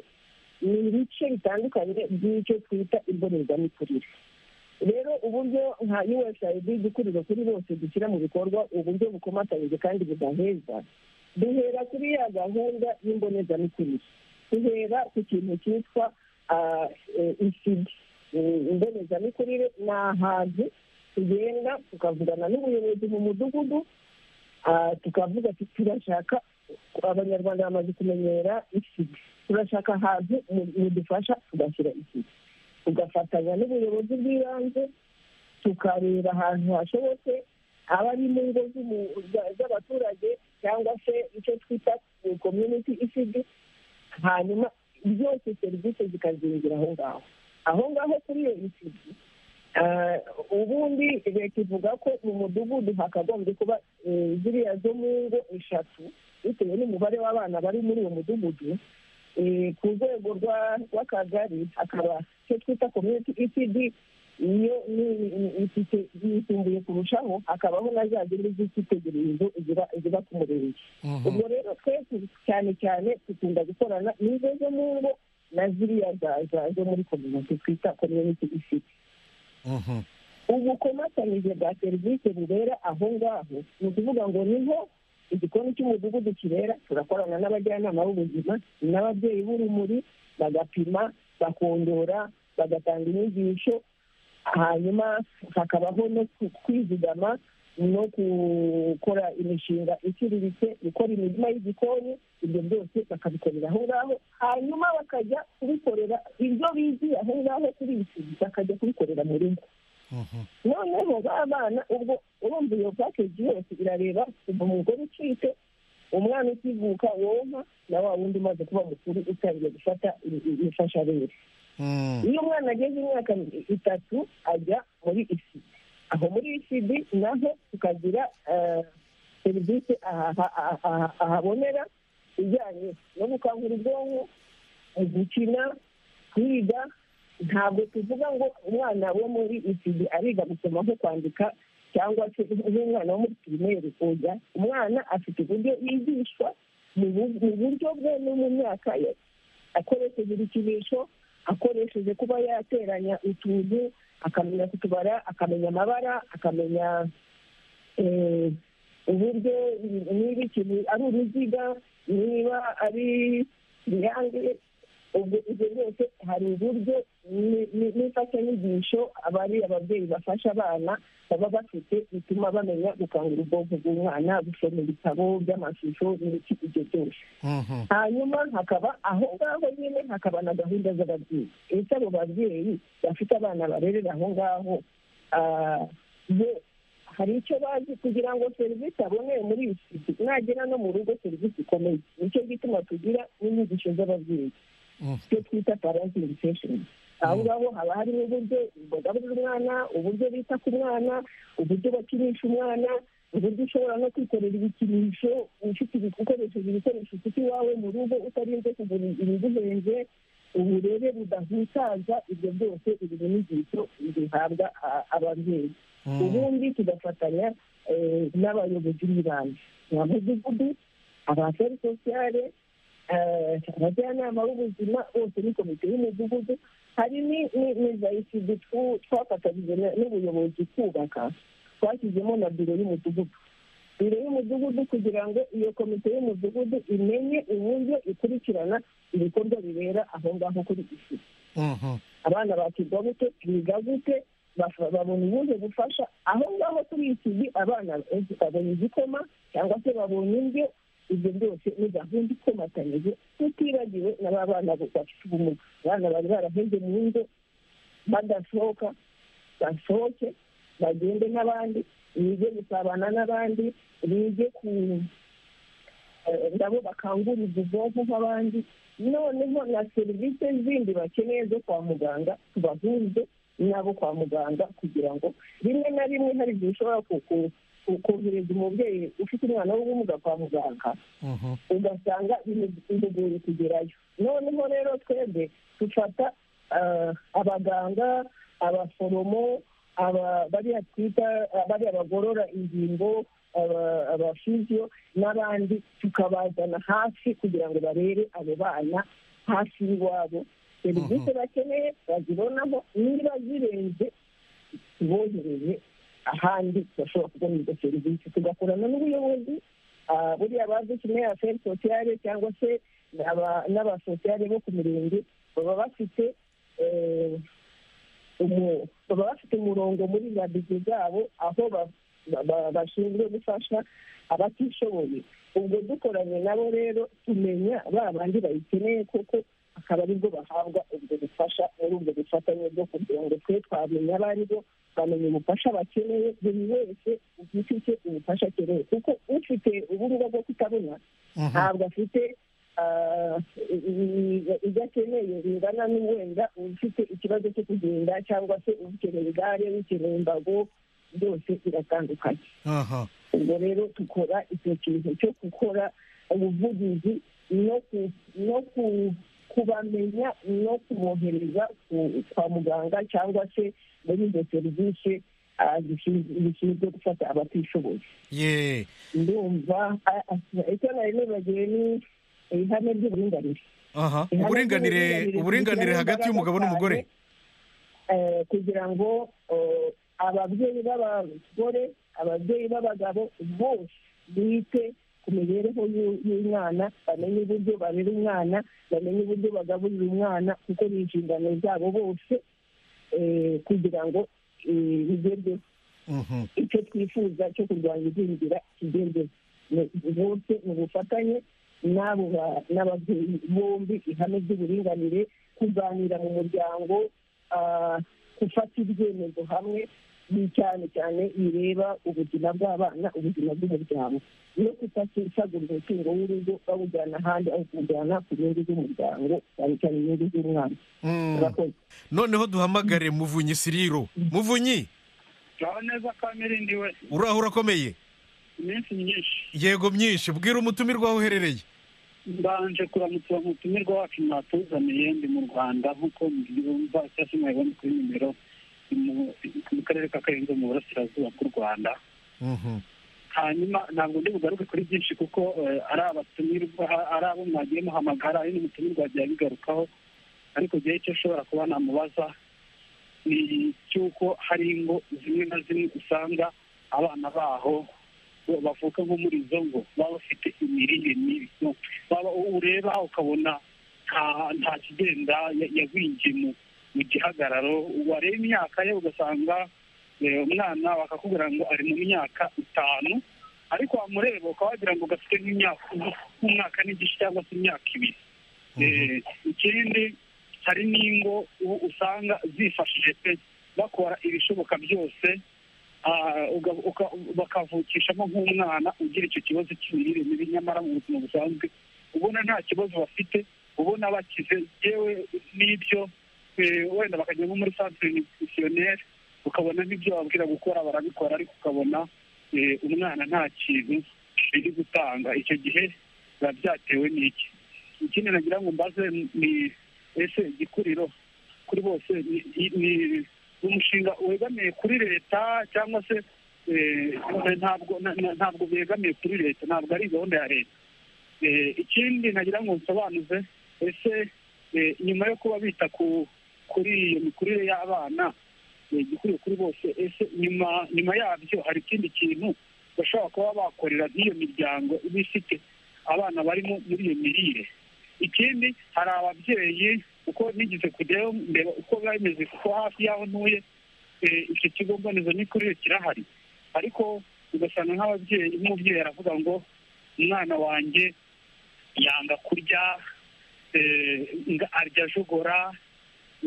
ni ibice bitandukanye by'icyo twita imbonezamikurire rero uburyo nka usaid dukurira kuri bose dushyira mu bikorwa uburyo bukomatanyije kandi budaheza duhera kuri ya gahunda y'imbonezamikurire duhera ku kintu cyitwa ah, eh, ICD. Eh, imbonezamikurire ni ahantu tugenda tukavugana n'ubuyobozi mu mudugudu Ah, tukavuga ati turashaka abanyarwanda bamaze kumenyera isiga turashaka ahantu mu- mudufasha tugashyira isiga tugafatanya n'ubuyobozi bw'ibanze tukareba ahantu hashobotse aba ari mu ngo z'umu- za- z'abaturage cyangwa se icyo twita community isigi hanyuma byose serivisi zikazingira aho ngaho aho ngaho kuri iyo isigi Ah, ubundi leta ivuga ko mu mudugudu hakagombye kuba eh, ziriya zo mu ngo eshatu bitewe n'umubare w'abana bari muri uwo mudugudu Eh, ku rwego rwa- rw'akagari hakaba icyo twita community etd iyo ni- ni- ifite yisumbuye kurushaho hakabaho na za zindi z'icyitegererezo ziba- ziba ku murenge ubwo rero twese cyane cyane dukunda gukorana n'izo zo mu ngo na ziriya za- za- zo muri community twita community etd Mhm. ubukomatanyije bwa serivisi bubera aho ngaho ni ukuvuga ngo niho igikoni cy'umudugudu kibera turakorana n'abajyanama b'ubuzima n'ababyeyi b'urumuri bagapima bakondora bagatanga inyigisho hanyuma hakabaho no ku- kwizigama no gukora imishinga iciriritse gukora imirima y'igikoni ibyo byose bakabikorera aho ngaho hanyuma bakajya kubikorera ibyo bigiye aho ngaho kuri iki bakajya kubikorera mu rugo Mhm. noneho ba bana ubwo urumva iyo pakeji yose irareba kuva umugore ucitse umwana ukivuka wonka na wa wundi umaze kuba mukuru utangiye gufata i- i- imfashabere Mm. iyo umwana ageze imyaka itatu ajya muri isi aho muri icd naho tukagira eh, serivisi aha- aha- aha- ahabonera ijyanye no gukangura ubwonko mu gukina kwiga ntabwo tuvuga ngo umwana wo muri iki gihe ariga gusoma nko kwandika cyangwa se nk'umwana wo muri pirimeri kujya umwana afite uburyo yigishwa mu bu- mu buryo bwe no mu myaka ye akoresheje ibikinisho akoresheje kuba yateranya utuntu akamenya kutubara akamenya amabara akamenya eh, uburyo niba ikintu ari uruziga niba ari irange ubwo ibyo byose hari uburyo ni- ni- n'imfashanyigisho abari ababyeyi bafasha abana baba bafite bituma bamenya gukangura ubwonko bw'umwana gusoma ibitabo by'amashusho n'ibiki ibyo byose Mhm. hanyuma hakaba aho ngaho nyine hakaba na gahunda z'ababyeyi ese abo babyeyi bafite abana barerera aho ngaho ah, bo hari icyo bazi kugira ngo serivisi aboneye muri iyi si mwagera no mu rugo serivisi ikomeye nicyo gituma tugira n'inyigisho z'ababyeyi Mhm. icyo twita parenting sessions aho ngaho haba harimo uburyo bagaburira umwana uburyo bita ku mwana uburyo bakinisha umwana uburyo ushobora no kwikorera ibikinisho ufite ibi- ukoresheje ibikoresho ufite iwawe mu rugo utarinze kugura ibiguhenze uburere budahutaza ibyo byose ibi ni inyigisho zihabwa a- ababyeyi Mm. ubundi tugafatanya eh, n'abayobozi b'ibanze ba mudugudu abaferi sosiyale eh, abajyanama b'ubuzima bose ni komite y'umudugudu hari ni- ni ni za isidi twafatanyije na- n'ubuyobozi kubaka twashyizemo na biro y'umudugudu biro y'umudugudu kugira ngo iyo komite y'umudugudu imenye uburyo ikurikirana ibikorwa bibera aho ngaho kuri isidi Mhm. abana bakirwa gute biga gute bafa- babona ubuhe bufasha aho ngaho kuri iki gihe abana benshi babonye igikoma cyangwa se babonye indyo ibyo byose ni gahunda ikomatanyije tutibagiwe na ba bana bo bafite ubumuga abana bari baraheze mu ngo badasohoka basohoke bagende n'abandi bige gusabana n'abandi bige ku eh, nabo bakangurira ubwonko nk'abandi noneho na serivisi zindi bakeneye zo kwa muganga tubahuze n'abo kwa muganga kugira ngo rimwe na rimwe hari igihe ushobora ku- ku- ku- kohereza umubyeyi ufite umwana w'ubumuga kwa muganga Mhm. ugasanga bimu- bimugoye kugerayo noneho rero twebwe dufata ah, abaganga abaforomo aba- bariya twita bariya bagorora ingingo aba- abafiziyo n'abandi tukabazana hafi kugira ngo barebe abo bana hafi y'iwabo serivisi bakeneye bazibonaho niba zirenze bohereye ahandi bashobora kubona izo serivisi tugakorana n'ubuyobozi ah, buriya bazi kimwe aferi sosiyale cyangwa se aba- n'abasosiyale bo ku mirenge baba bafite eh, umu- baba bafite umurongo muri za bizi zabo aho ba- ba- ba- bashinzwe gufasha abatishoboye ubwo dukoranye nabo rero tumenya ba bandi bayikeneye kuko akaba aribwo bahabwa ubwo bufasha muri ubwo bufatanye bwo kugira ngo twe twamenya abo ari bo bamenya ubufasha bakeneye buri wese ufite icyo ubufasha akeneye kuko ufite ubumuga bwo kutabona Mhm. ntabwo afite ah, i- i- ibyo akeneye bingana n'uwenda ufite ikibazo cyo kugenda cyangwa se ukeneye igare ukeneye imbago byose biratandukanye Aha. ubwo rero dukora icyo kintu cyo gukora ubuvugizi no ku- no ku- kubamenya no kubohereza ku- kwa muganga cyangwa se muri izo serivisi ah, zishinzwe zishinzwe gufata abatishoboye Ye. ndumva ah, ah, icyo nari nibagiwe ni ihame ry'uburinganire Aha. Uburinganire uburinganire hagati y'umugabo n'umugore. Eh, kugira ngo eh, ababyeyi b'abagore ababyeyi b'abagabo bose bite ku mibereho y'u- y'umwana bamenye uburyo barera umwana bamenye uburyo bagaburira umwana kuko ni inshingano zabo bose eh, kugira ngo eh, bigerweho Mhm. icyo twifuza cyo kurwanya igwingira kigerweho Ni- bose mu bufatanye n'abo ba- n'ababyeyi bombi ihame ry'uburinganire kuganira mu muryango ah, gufata ibyemezo hamwe ni cyane cyane bireba ubuzima bw'abana ubuzima bw'umuryango no kutasagurira umutungo w'urugo bawujyana ahandi aho kuwujyana ku nyungu z'umuryango cyane cyane inyungu z'umwana Mm. Murakoze. Noneho duhamagare Muvunyi Siriro. Muvunyi, naho neza ko amirindiwe uraho urakomeye. iminsi myinshi Yego myinshi, bwira umutumirwa aho uherereye. mbanje kuramutsa umutumirwa wacu mwatuzaniye ndi mu rwanda nk'uko mbyumva cyangwa se mwabibona kuri nimero ni mu- mu karere ka karenzo mu burasirazuba bw'u rwanda Mhm. hanyuma ntabwo ndi bugaruke kuri byinshi kuko eh, ari abatumirwa ari abo mwagiye muhamagara ari n'umutumirwa wagiye abigarukaho ariko igihe icyo ashobora kuba namubaza ni cy'uko hari ingo zimwe na zimwe usanga abana baho bo bavuka nko muri izo ngo baba bafite imirire mibi No, baba ureba ukabona nta- nta kigenda ya- yagwingiye mu mu gihagararo wareba imyaka ye ugasanga eh, umwana bakakubwira ngo ari mu myaka itanu ariko wamureba ukaba wagira ngo gafite nk'imyaka nk'umwaka n'igice cyangwa se imyaka ibiri Eh, ikindi hari n'ingo ubu usanga zifashije pe bakora ibishoboka byose ah, uga- uka- bakavukishamo nk'umwana ugira icyo kibazo cy'imirire mibi nyamara mu buzima busanzwe ubona nta kibazo bafite ubona bakize yewe n'ibyo eh, wenda bakajya nko muri centre nutritionnelle ukabona n'ibyo bababwira gukora barabikora ariko ukabona eh, umwana nta kintu biri gutanga icyo gihe biba byatewe n'iki ikindi nagira ngo mbaze ni ese igikuriro kuri bose ni- ni- ni umushinga wegamiye kuri leta cyangwa se eh, ntabwo na- na- ntabwo begamiye kuri leta ntabwo ari gahunda ya leta Eh, ikindi nagira ngo nsobanuze ese eh, nyuma yo kuba bita ku kuri iyo mikurire y'abana eh, igikwiriye kuri bose ese nyuma nyuma yabyo hari ikindi kintu bashobora kuba bakorera nk'iyo miryango iba ifite abana barimo muri iyo mirire ikindi hari ababyeyi uko nigeze kujyayo ndeba uko biba bimeze kuko hafi y'aho ntuye eh, icyo kigo mbonezamikurire kirahari ariko ugasanga nk'ababyeyi nk'umubyeyi aravuga ngo umwana wanjye yanga kurya eh, nga- arya ajogora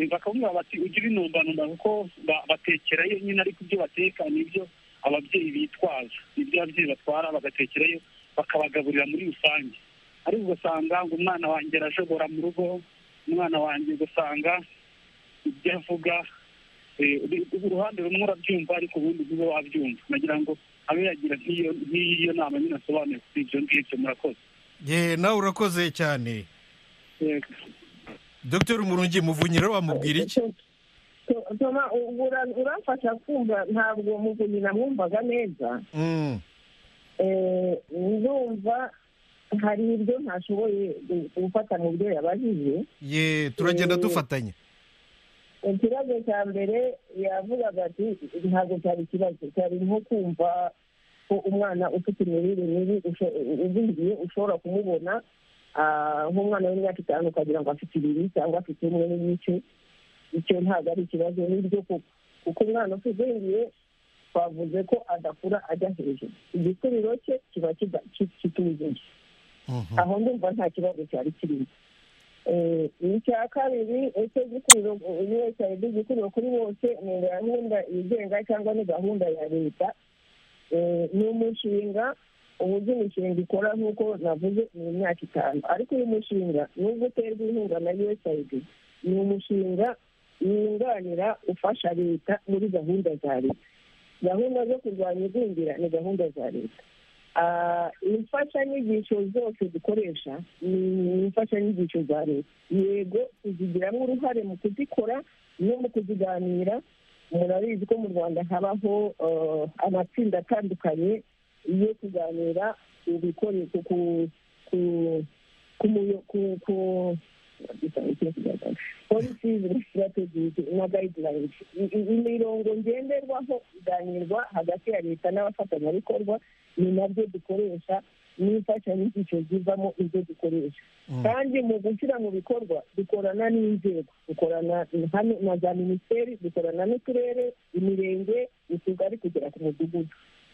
Eh, bakamubwira bati ujye ubinombanomba kuko ba- batekerayo nyine ariko ibyo bateka nibyo ababyeyi bitwaza nibyo ababyeyi batwara bagatekerayo bakabagaburira muri rusange ariko ugasanga ngo umwana wanjye arajogora mu rugo umwana wanjye ugasanga ibyo avuga eh, uri- uruhande rumwe urabyumva ariko ubundi ntube wabyumva nagira ngo abe yagira nk'iyo nk'iyo nama nyine asobanuye kuri ibyo ngibyo murakoze Ye, nawe urakoze cyane Yego. dr murungi muvunyira wamubwira iki toma ubu ura- uramfasha kumva ntabwo muvunyi namwumvaga neza Mm. Eh, ndumva hari ibyo ntashoboye gu- gufata mu byo yabajije ye turagenda Eh. dufatanya ikibazo cya mbere yavugaga ati ntabwo cyari ikibazo cyari nko kumva ko umwana ufite imirire mibi usho- ugwiriye ushobora kumubona ah, nk'umwana w'imyaka itanu ukagira ngo afite ibiri cyangwa afite umwe n'igice icyo ntabwo ari ikibazo n'ibyo koko kuko umwana utugwiriye twavuze ko adakura ajya hejuru igikuriro cye kiba kida- ki- kitujuje Mhm. aho ndumva nta kibazo cyari kirimo Eh, icya kabiri ese gikuriro usaid gikuriro kuri bose ni gahunda yigenga cyangwa ni gahunda ya leta Eh, ni umushinga uburyo imishinga ikora nk'uko navuze ni imyaka itanu ariko uyu mushinga nubwo uterwa inkunga na usaid ni umushinga wunganira ufasha leta muri gahunda za leta gahunda zo kurwanya igwingira ni gahunda za leta Ah, imfashanyigisho zose dukoresha ni imfashanyigisho za leta yego tuzigiramo uruhare mu kuzikora no mu kuziganira murabizi ko mu rwanda habaho eh, amatsinda atandukanye yo kuganira ku bikoresho ku ku ku muyo- ku ku policies na strategies na guidelines I- i- imirongo ngenderwaho iganirwa hagati ya leta n'abafatanyabikorwa ni nabyo dukoresha n'imfashanyigisho zivamo ibyo dukoresha Mm. kandi mu gushyira mu bikorwa dukorana n'inzego dukorana hano na za minisiteri dukorana n'uturere imirenge utugari kugera ku mudugudu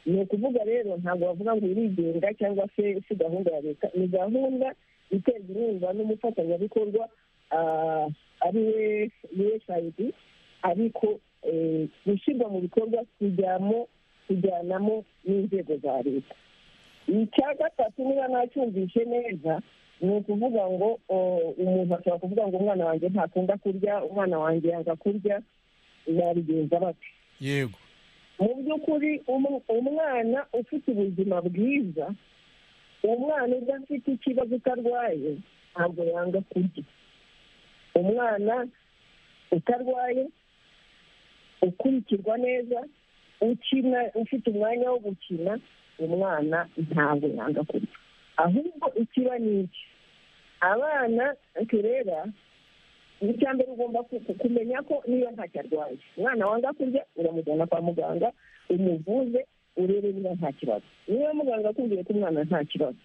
ni ukuvuga rero ntabwo bavuga ngo irigenga cyangwa se si gahunda ya leta ni gahunda iterwa inkunga n'umufatanyabikorwa ah, ari we usaid ariko eh, gushyirwa mu bikorwa kujyamo kujyanamo n'inzego za leta icya gatatu niba nacyumvishe neza ni ukuvuga ngo o, umuntu ashobora kuvuga ngo umwana wanjye ntakunda kurya umwana wanjye yanga kurya babigenza bate yego mu by'ukuri um- umwana ufite ubuzima bwiza uwo mwana ubwo afite ikibazo utarwaye ntabwo yanga kurya umwana utarwaye ukurikirwa neza ukina ufite umwanya wo gukina umwana ntabwo yanga kurya ahubwo ikiba ni iki abana tureba icya mbere ugomba ku- kumenya ko niba ntacyo arwaye umwana wanga kurya uramujyana kwa muganga umuvuze urebe niba nta kibazo niba muganga akubwiye ko umwana nta kibazo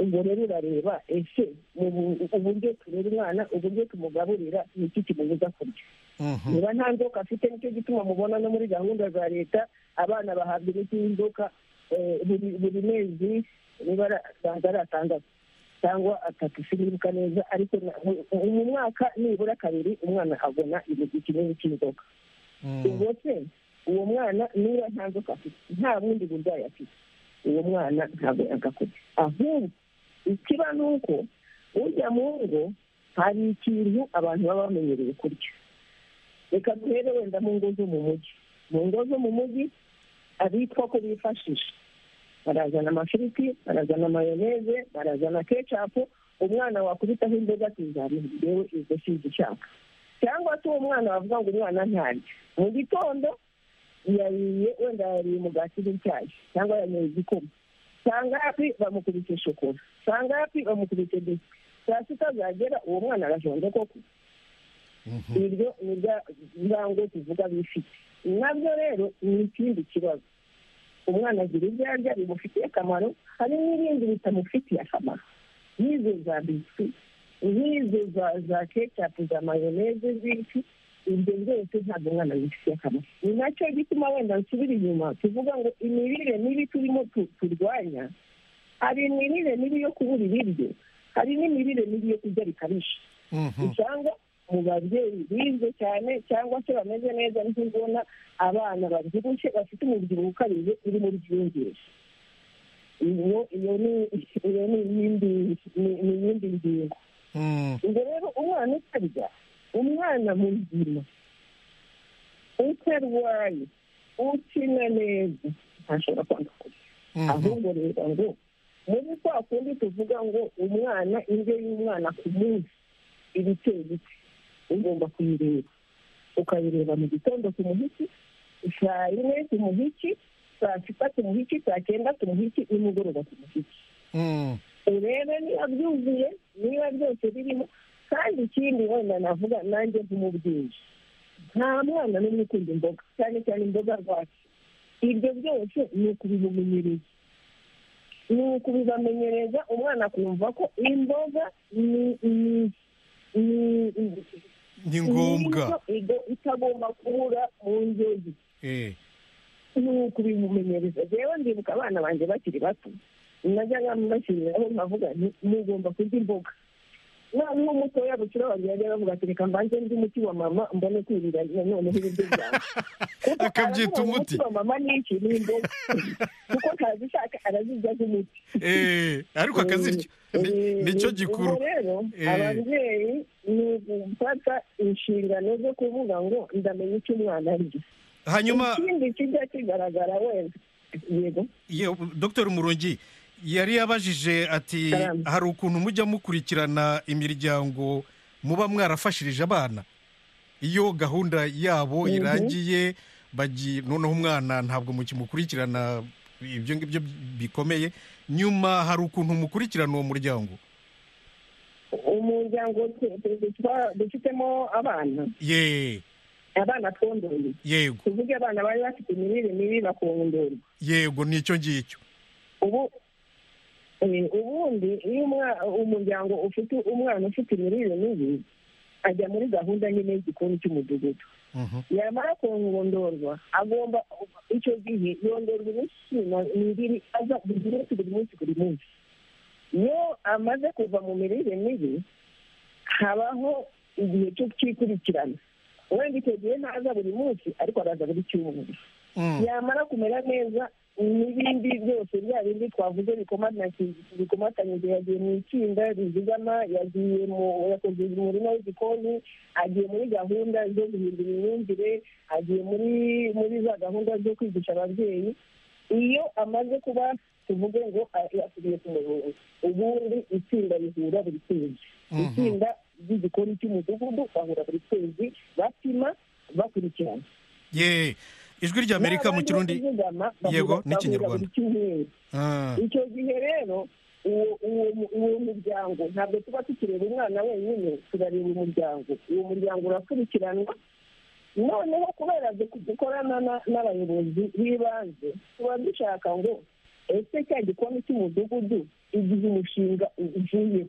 ubwo rero urareba ese mu bu- uburyo turera umwana uburyo tumugaburira ni iki kimubuza kurya Mhm. niba nta nzoka afite nicyo gituma mubona no muri gahunda za leta abana bahabwa imiti y'inzoka eh, buri- buri mezi nibara asanzwe ari atandatu cyangwa atatu sinibuka neza ariko na- mu- mu mwaka nibura kabiri umwana abona ikinini cy'inzoka Mhm. ubwo se uwo mwana niba nta nzoka afite nta bundi burwayi afite uwo mwana ntabwo yagakora ahubwo ikiba ni uko ujya mu ngo hari ikintu abantu baba bamenyereye kurya reka duhere wenda mu ngo zo mu mujyi mu ngo zo mu mujyi abitwa ko bifashisha barazana amafiriti barazana mayoneze barazana kecapu umwana wakubitaho imboga akizamura yewe izo sinzi icyaka cyangwa se uwo mwana wavuga ngo umwana ntarya mu gitondo yariye wenda yariye umugati n'icyayi cyangwa yanyoye igikoma saa ngapi bamukubise shokora saa ngapi bamukubise biswi saa sita zagera uwo mwana arajonje koko Mhm. iryo ni rya- rya ngo tuvuga bifite nabyo rero ni ikindi kibazo umwana agira ibyo arya bimufitiye akamaro hari n'ibindi bitamufitiye akamaro nk'izo za biswi nk'izo za za kecapu za mayoneze z'iki ibyo byose ntabwo umwana bifitiye akamaro ni nacyo gituma wenda nsubira inyuma tuvuga ngo imirire mibi turimo tu- turwanya hari imirire mibi yo kubura ibiryo hari n'imirire mibi yo kurya bikabije Mhm. usanga mu babyeyi bize cyane cyangwa se bameze neza nibyo ubona abana babyibushye bafite umubyibuho ukabije uri muri byiyongere iyo iyo ni iyo ni iyindi ni- ni iyindi ngingo Mhm. ubwo rero umwana utarya umwana muzima utarwaye ukina neza ntashobora kwanga kurya Mhm. ahubwo reba ngo muri kwa kundi tuvuga ngo umwana indyo y'umwana ku munsi iba iteye iki ugomba kuyireba ukayireba mu gitondo ku muhiki saa yine ku muhiki saa sita ku muhiki saa cyenda ku muhiki nimugoroba ku muhiki Mhm. urebe niba byuzuye niba byose birimo kandi ikindi wenda navuga nanjye nk'umubyeyi nta mwana n'umwe ukunda imboga cyane cyane imboga rwatsi ibyo byose ni ukubimumenyereza ni ukubibamenyereza umwana akumva ko imboga ni ni- ni- ni- ni ngombwa ni indyo itagomba kubura mu ndyo ye Eh. nuko ubimumenyereza rero ndibuka abana banjye bakiri bato najyaga mbashyiriraho nkavuga nti mugomba kurya imboga umwana mutoya bukira wanjye yajyaga avuga ati reka mbanze ndi umuti wa mama mbone kwirira noneho ibiryo byanjye Kuko Akabyita aravuga ngo umuti. wa mama ni iki ni imboga kuko ntazishaka arazirya nk'umuti Eh, ariko akazirya Ni- nicyo gikuru ubwo rero Eh. ababyeyi ni ugufata inshingano zo kuvuga ngo ndamenya icyo umwana arya hanyuma ikindi kijya kigaragara wenda yego Ye- dr murongi yari yabajije ati Salamu. hari ukuntu mujya mukurikirana imiryango muba mwarafashirije abana iyo gahunda yabo Mhm. irangiye bagi noneho umwana ntabwo mukimukurikirana ibyo ngibyo bikomeye nyuma hari ukuntu mukurikirana uwo muryango umuryango twe- twe- twa- dufitemo abana ye abana twondoye yego tuvuge abana bari bafite imirire mibi bakondorwa yego nicyo ngicyo ubu eh, ubundi iyo umwa- umuryango ufite umwana ufite imirire mibi ajya muri gahunda nyine y'igikoni cy'umudugudu Mhm. yamara kongondorwa agomba icyo gihe yondorwa iminsi mibiri aza buri munsi buri munsi buri munsi iyo amaze kuva mu mirire mibi habaho igihe cyo kwikurikirana wenda icyo gihe ntaza buri munsi ariko araza buri cyumweru Mm. yamara kumera neza n'ibindi byose bya bindi twavuze bikomata- bikomatanyije yagiye mu itsinda rizigama yagiye mu yakoze umurima w'igikoni agiye muri gahunda zo guhindura imyumvire agiye muri muri za gahunda zo kwigisha ababyeyi iyo amaze kuba tuvuge ngo yasubiye ku murongo ubundi itsinda rihura buri kwezi itsinda ry'igikoni cy'umudugudu bahura buri kwezi bapima bakurikirana ye ijwi ry'amerika mu kirundi yego n'ikinyarwanda Ah, icyo gihe rero uwo uwo- uwo muryango ntabwo tuba tukireba umwana wenyine turareba umuryango uwo muryango urakurikiranwa noneho kubera du- dukorana na- n'abayobozi b'ibanze tuba dushaka ngo ese cya gikoni cy'umudugudu igihe umushinga ugiye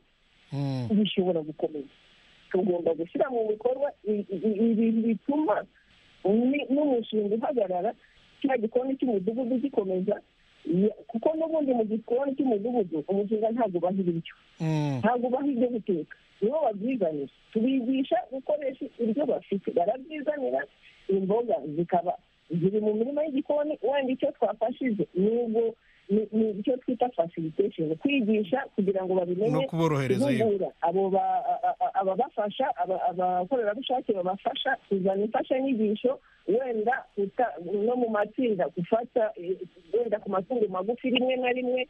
mm, bishobora gukomeza tugomba gushyira mu bikorwa i- i- ibintu bituma ni- n'umushinga uhagarara cya gikoni cy'umudugudu gikomeza Ya- kuko n'ubundi mu gikoni cy'umudugudu umushinga ntabwo ubaha ibiryo mm. ntabwo ubaha ibyo guteka nibo babyizanira tubigisha gukoresha ibyo bafite barabyizanira imboga zikaba ziri mu mirima y'igikoni wenda icyo twafashije nubwo ni ni icyo twita facilitation kwigisha kugira ngo babimenye no kuborohereza yego guhugura abo ba- a- a- a- ababafasha aba- abakorerabushake babafasha kuzana imfashanyigisho wenda uta- no mu matsinda gufata eh, wenda ku matungo magufi rimwe na rimwe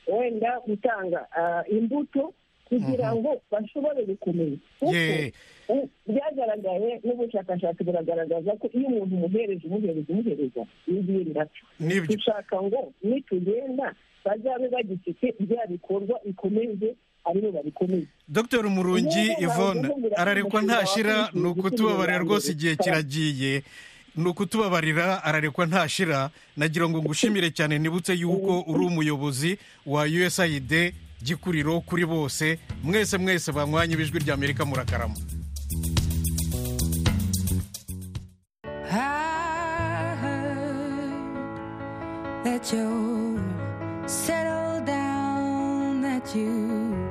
wenda gutanga ah, imbuto kugira ngo bashobore gukomeza kuko ye u- byagaragaye n'ubushakashatsi buragaragaza ko iyo umuntu umuhereza umuhereza umuhereza n'ibindi nibyo dushaka ngo nitugenda bazabe bagifite bya bikorwa bikomeze aribo babikomeze dr murungi Niba yvonne bavugira ararekwa ko ntashira bakwishyura ni ukutubabarira ibicuruzwa rwose bari igihe gukora. kiragiye ni ukutubabarira ararekwa ntashira nagira ngo ngushimire cyane nibutse yuko uri umuyobozi wa usaid gikuriro kuri bose mwese mwese banywanye ibijwi rya amerika murakarama I heard that you settled down, that you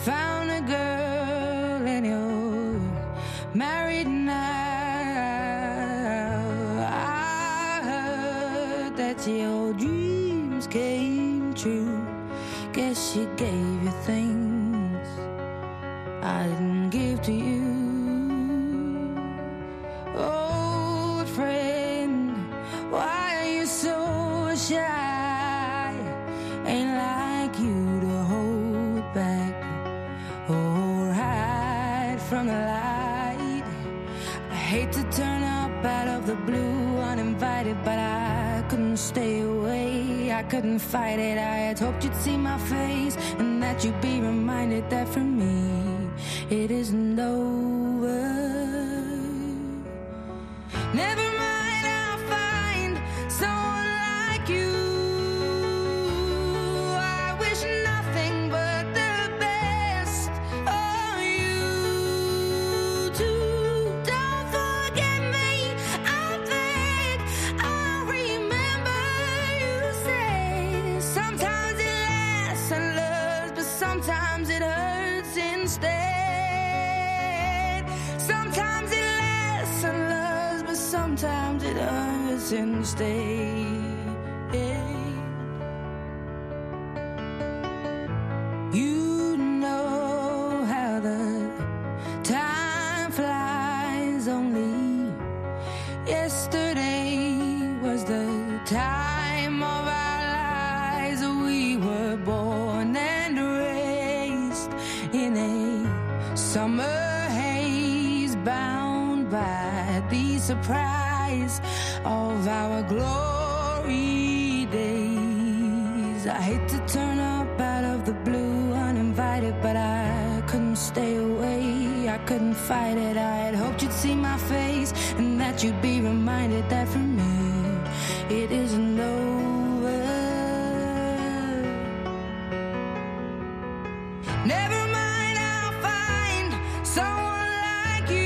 found a girl and you're married now. I heard that your dreams came true. Guess she gave you things I didn't give to you old friend. Why are you so shy? Ain't like you to hold back or hide from the light. I hate to turn up out of the blue uninvited, but I couldn't stay away. I couldn't fight it. I had hoped you'd see my face and that you'd be reminded that for me it isn't over. Never mind, I'll find someone like you. I wish nothing but the best of you too. Don't forget me. I think I'll remember you say sometimes it lasts and loves, but sometimes it hurts instead. Sometimes it lasts and loves, but sometimes it hurts instead. You know how the time flies. Only yesterday was the time of our lives. We were born and raised in a summer haze, bound by the surprise of our glory days. I hate to turn up out of the blue uninvited, but I couldn't stay away. I couldn't fight it. I had hoped you'd see my face and that you'd be reminded that for me it isn't over. Never mind, I'll find someone like you.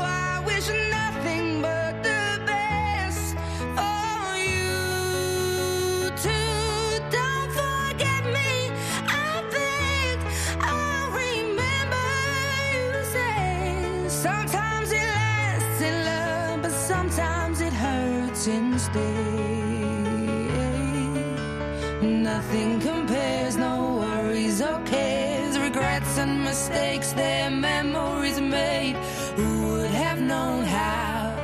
I wish nothing but the best for you too. Don't forget me. I think I'll remember you say sometimes it lasts in love, but sometimes it hurts instead. Nothing compares, no worries or cares. Regrets and mistakes, their memories made. Who would have known how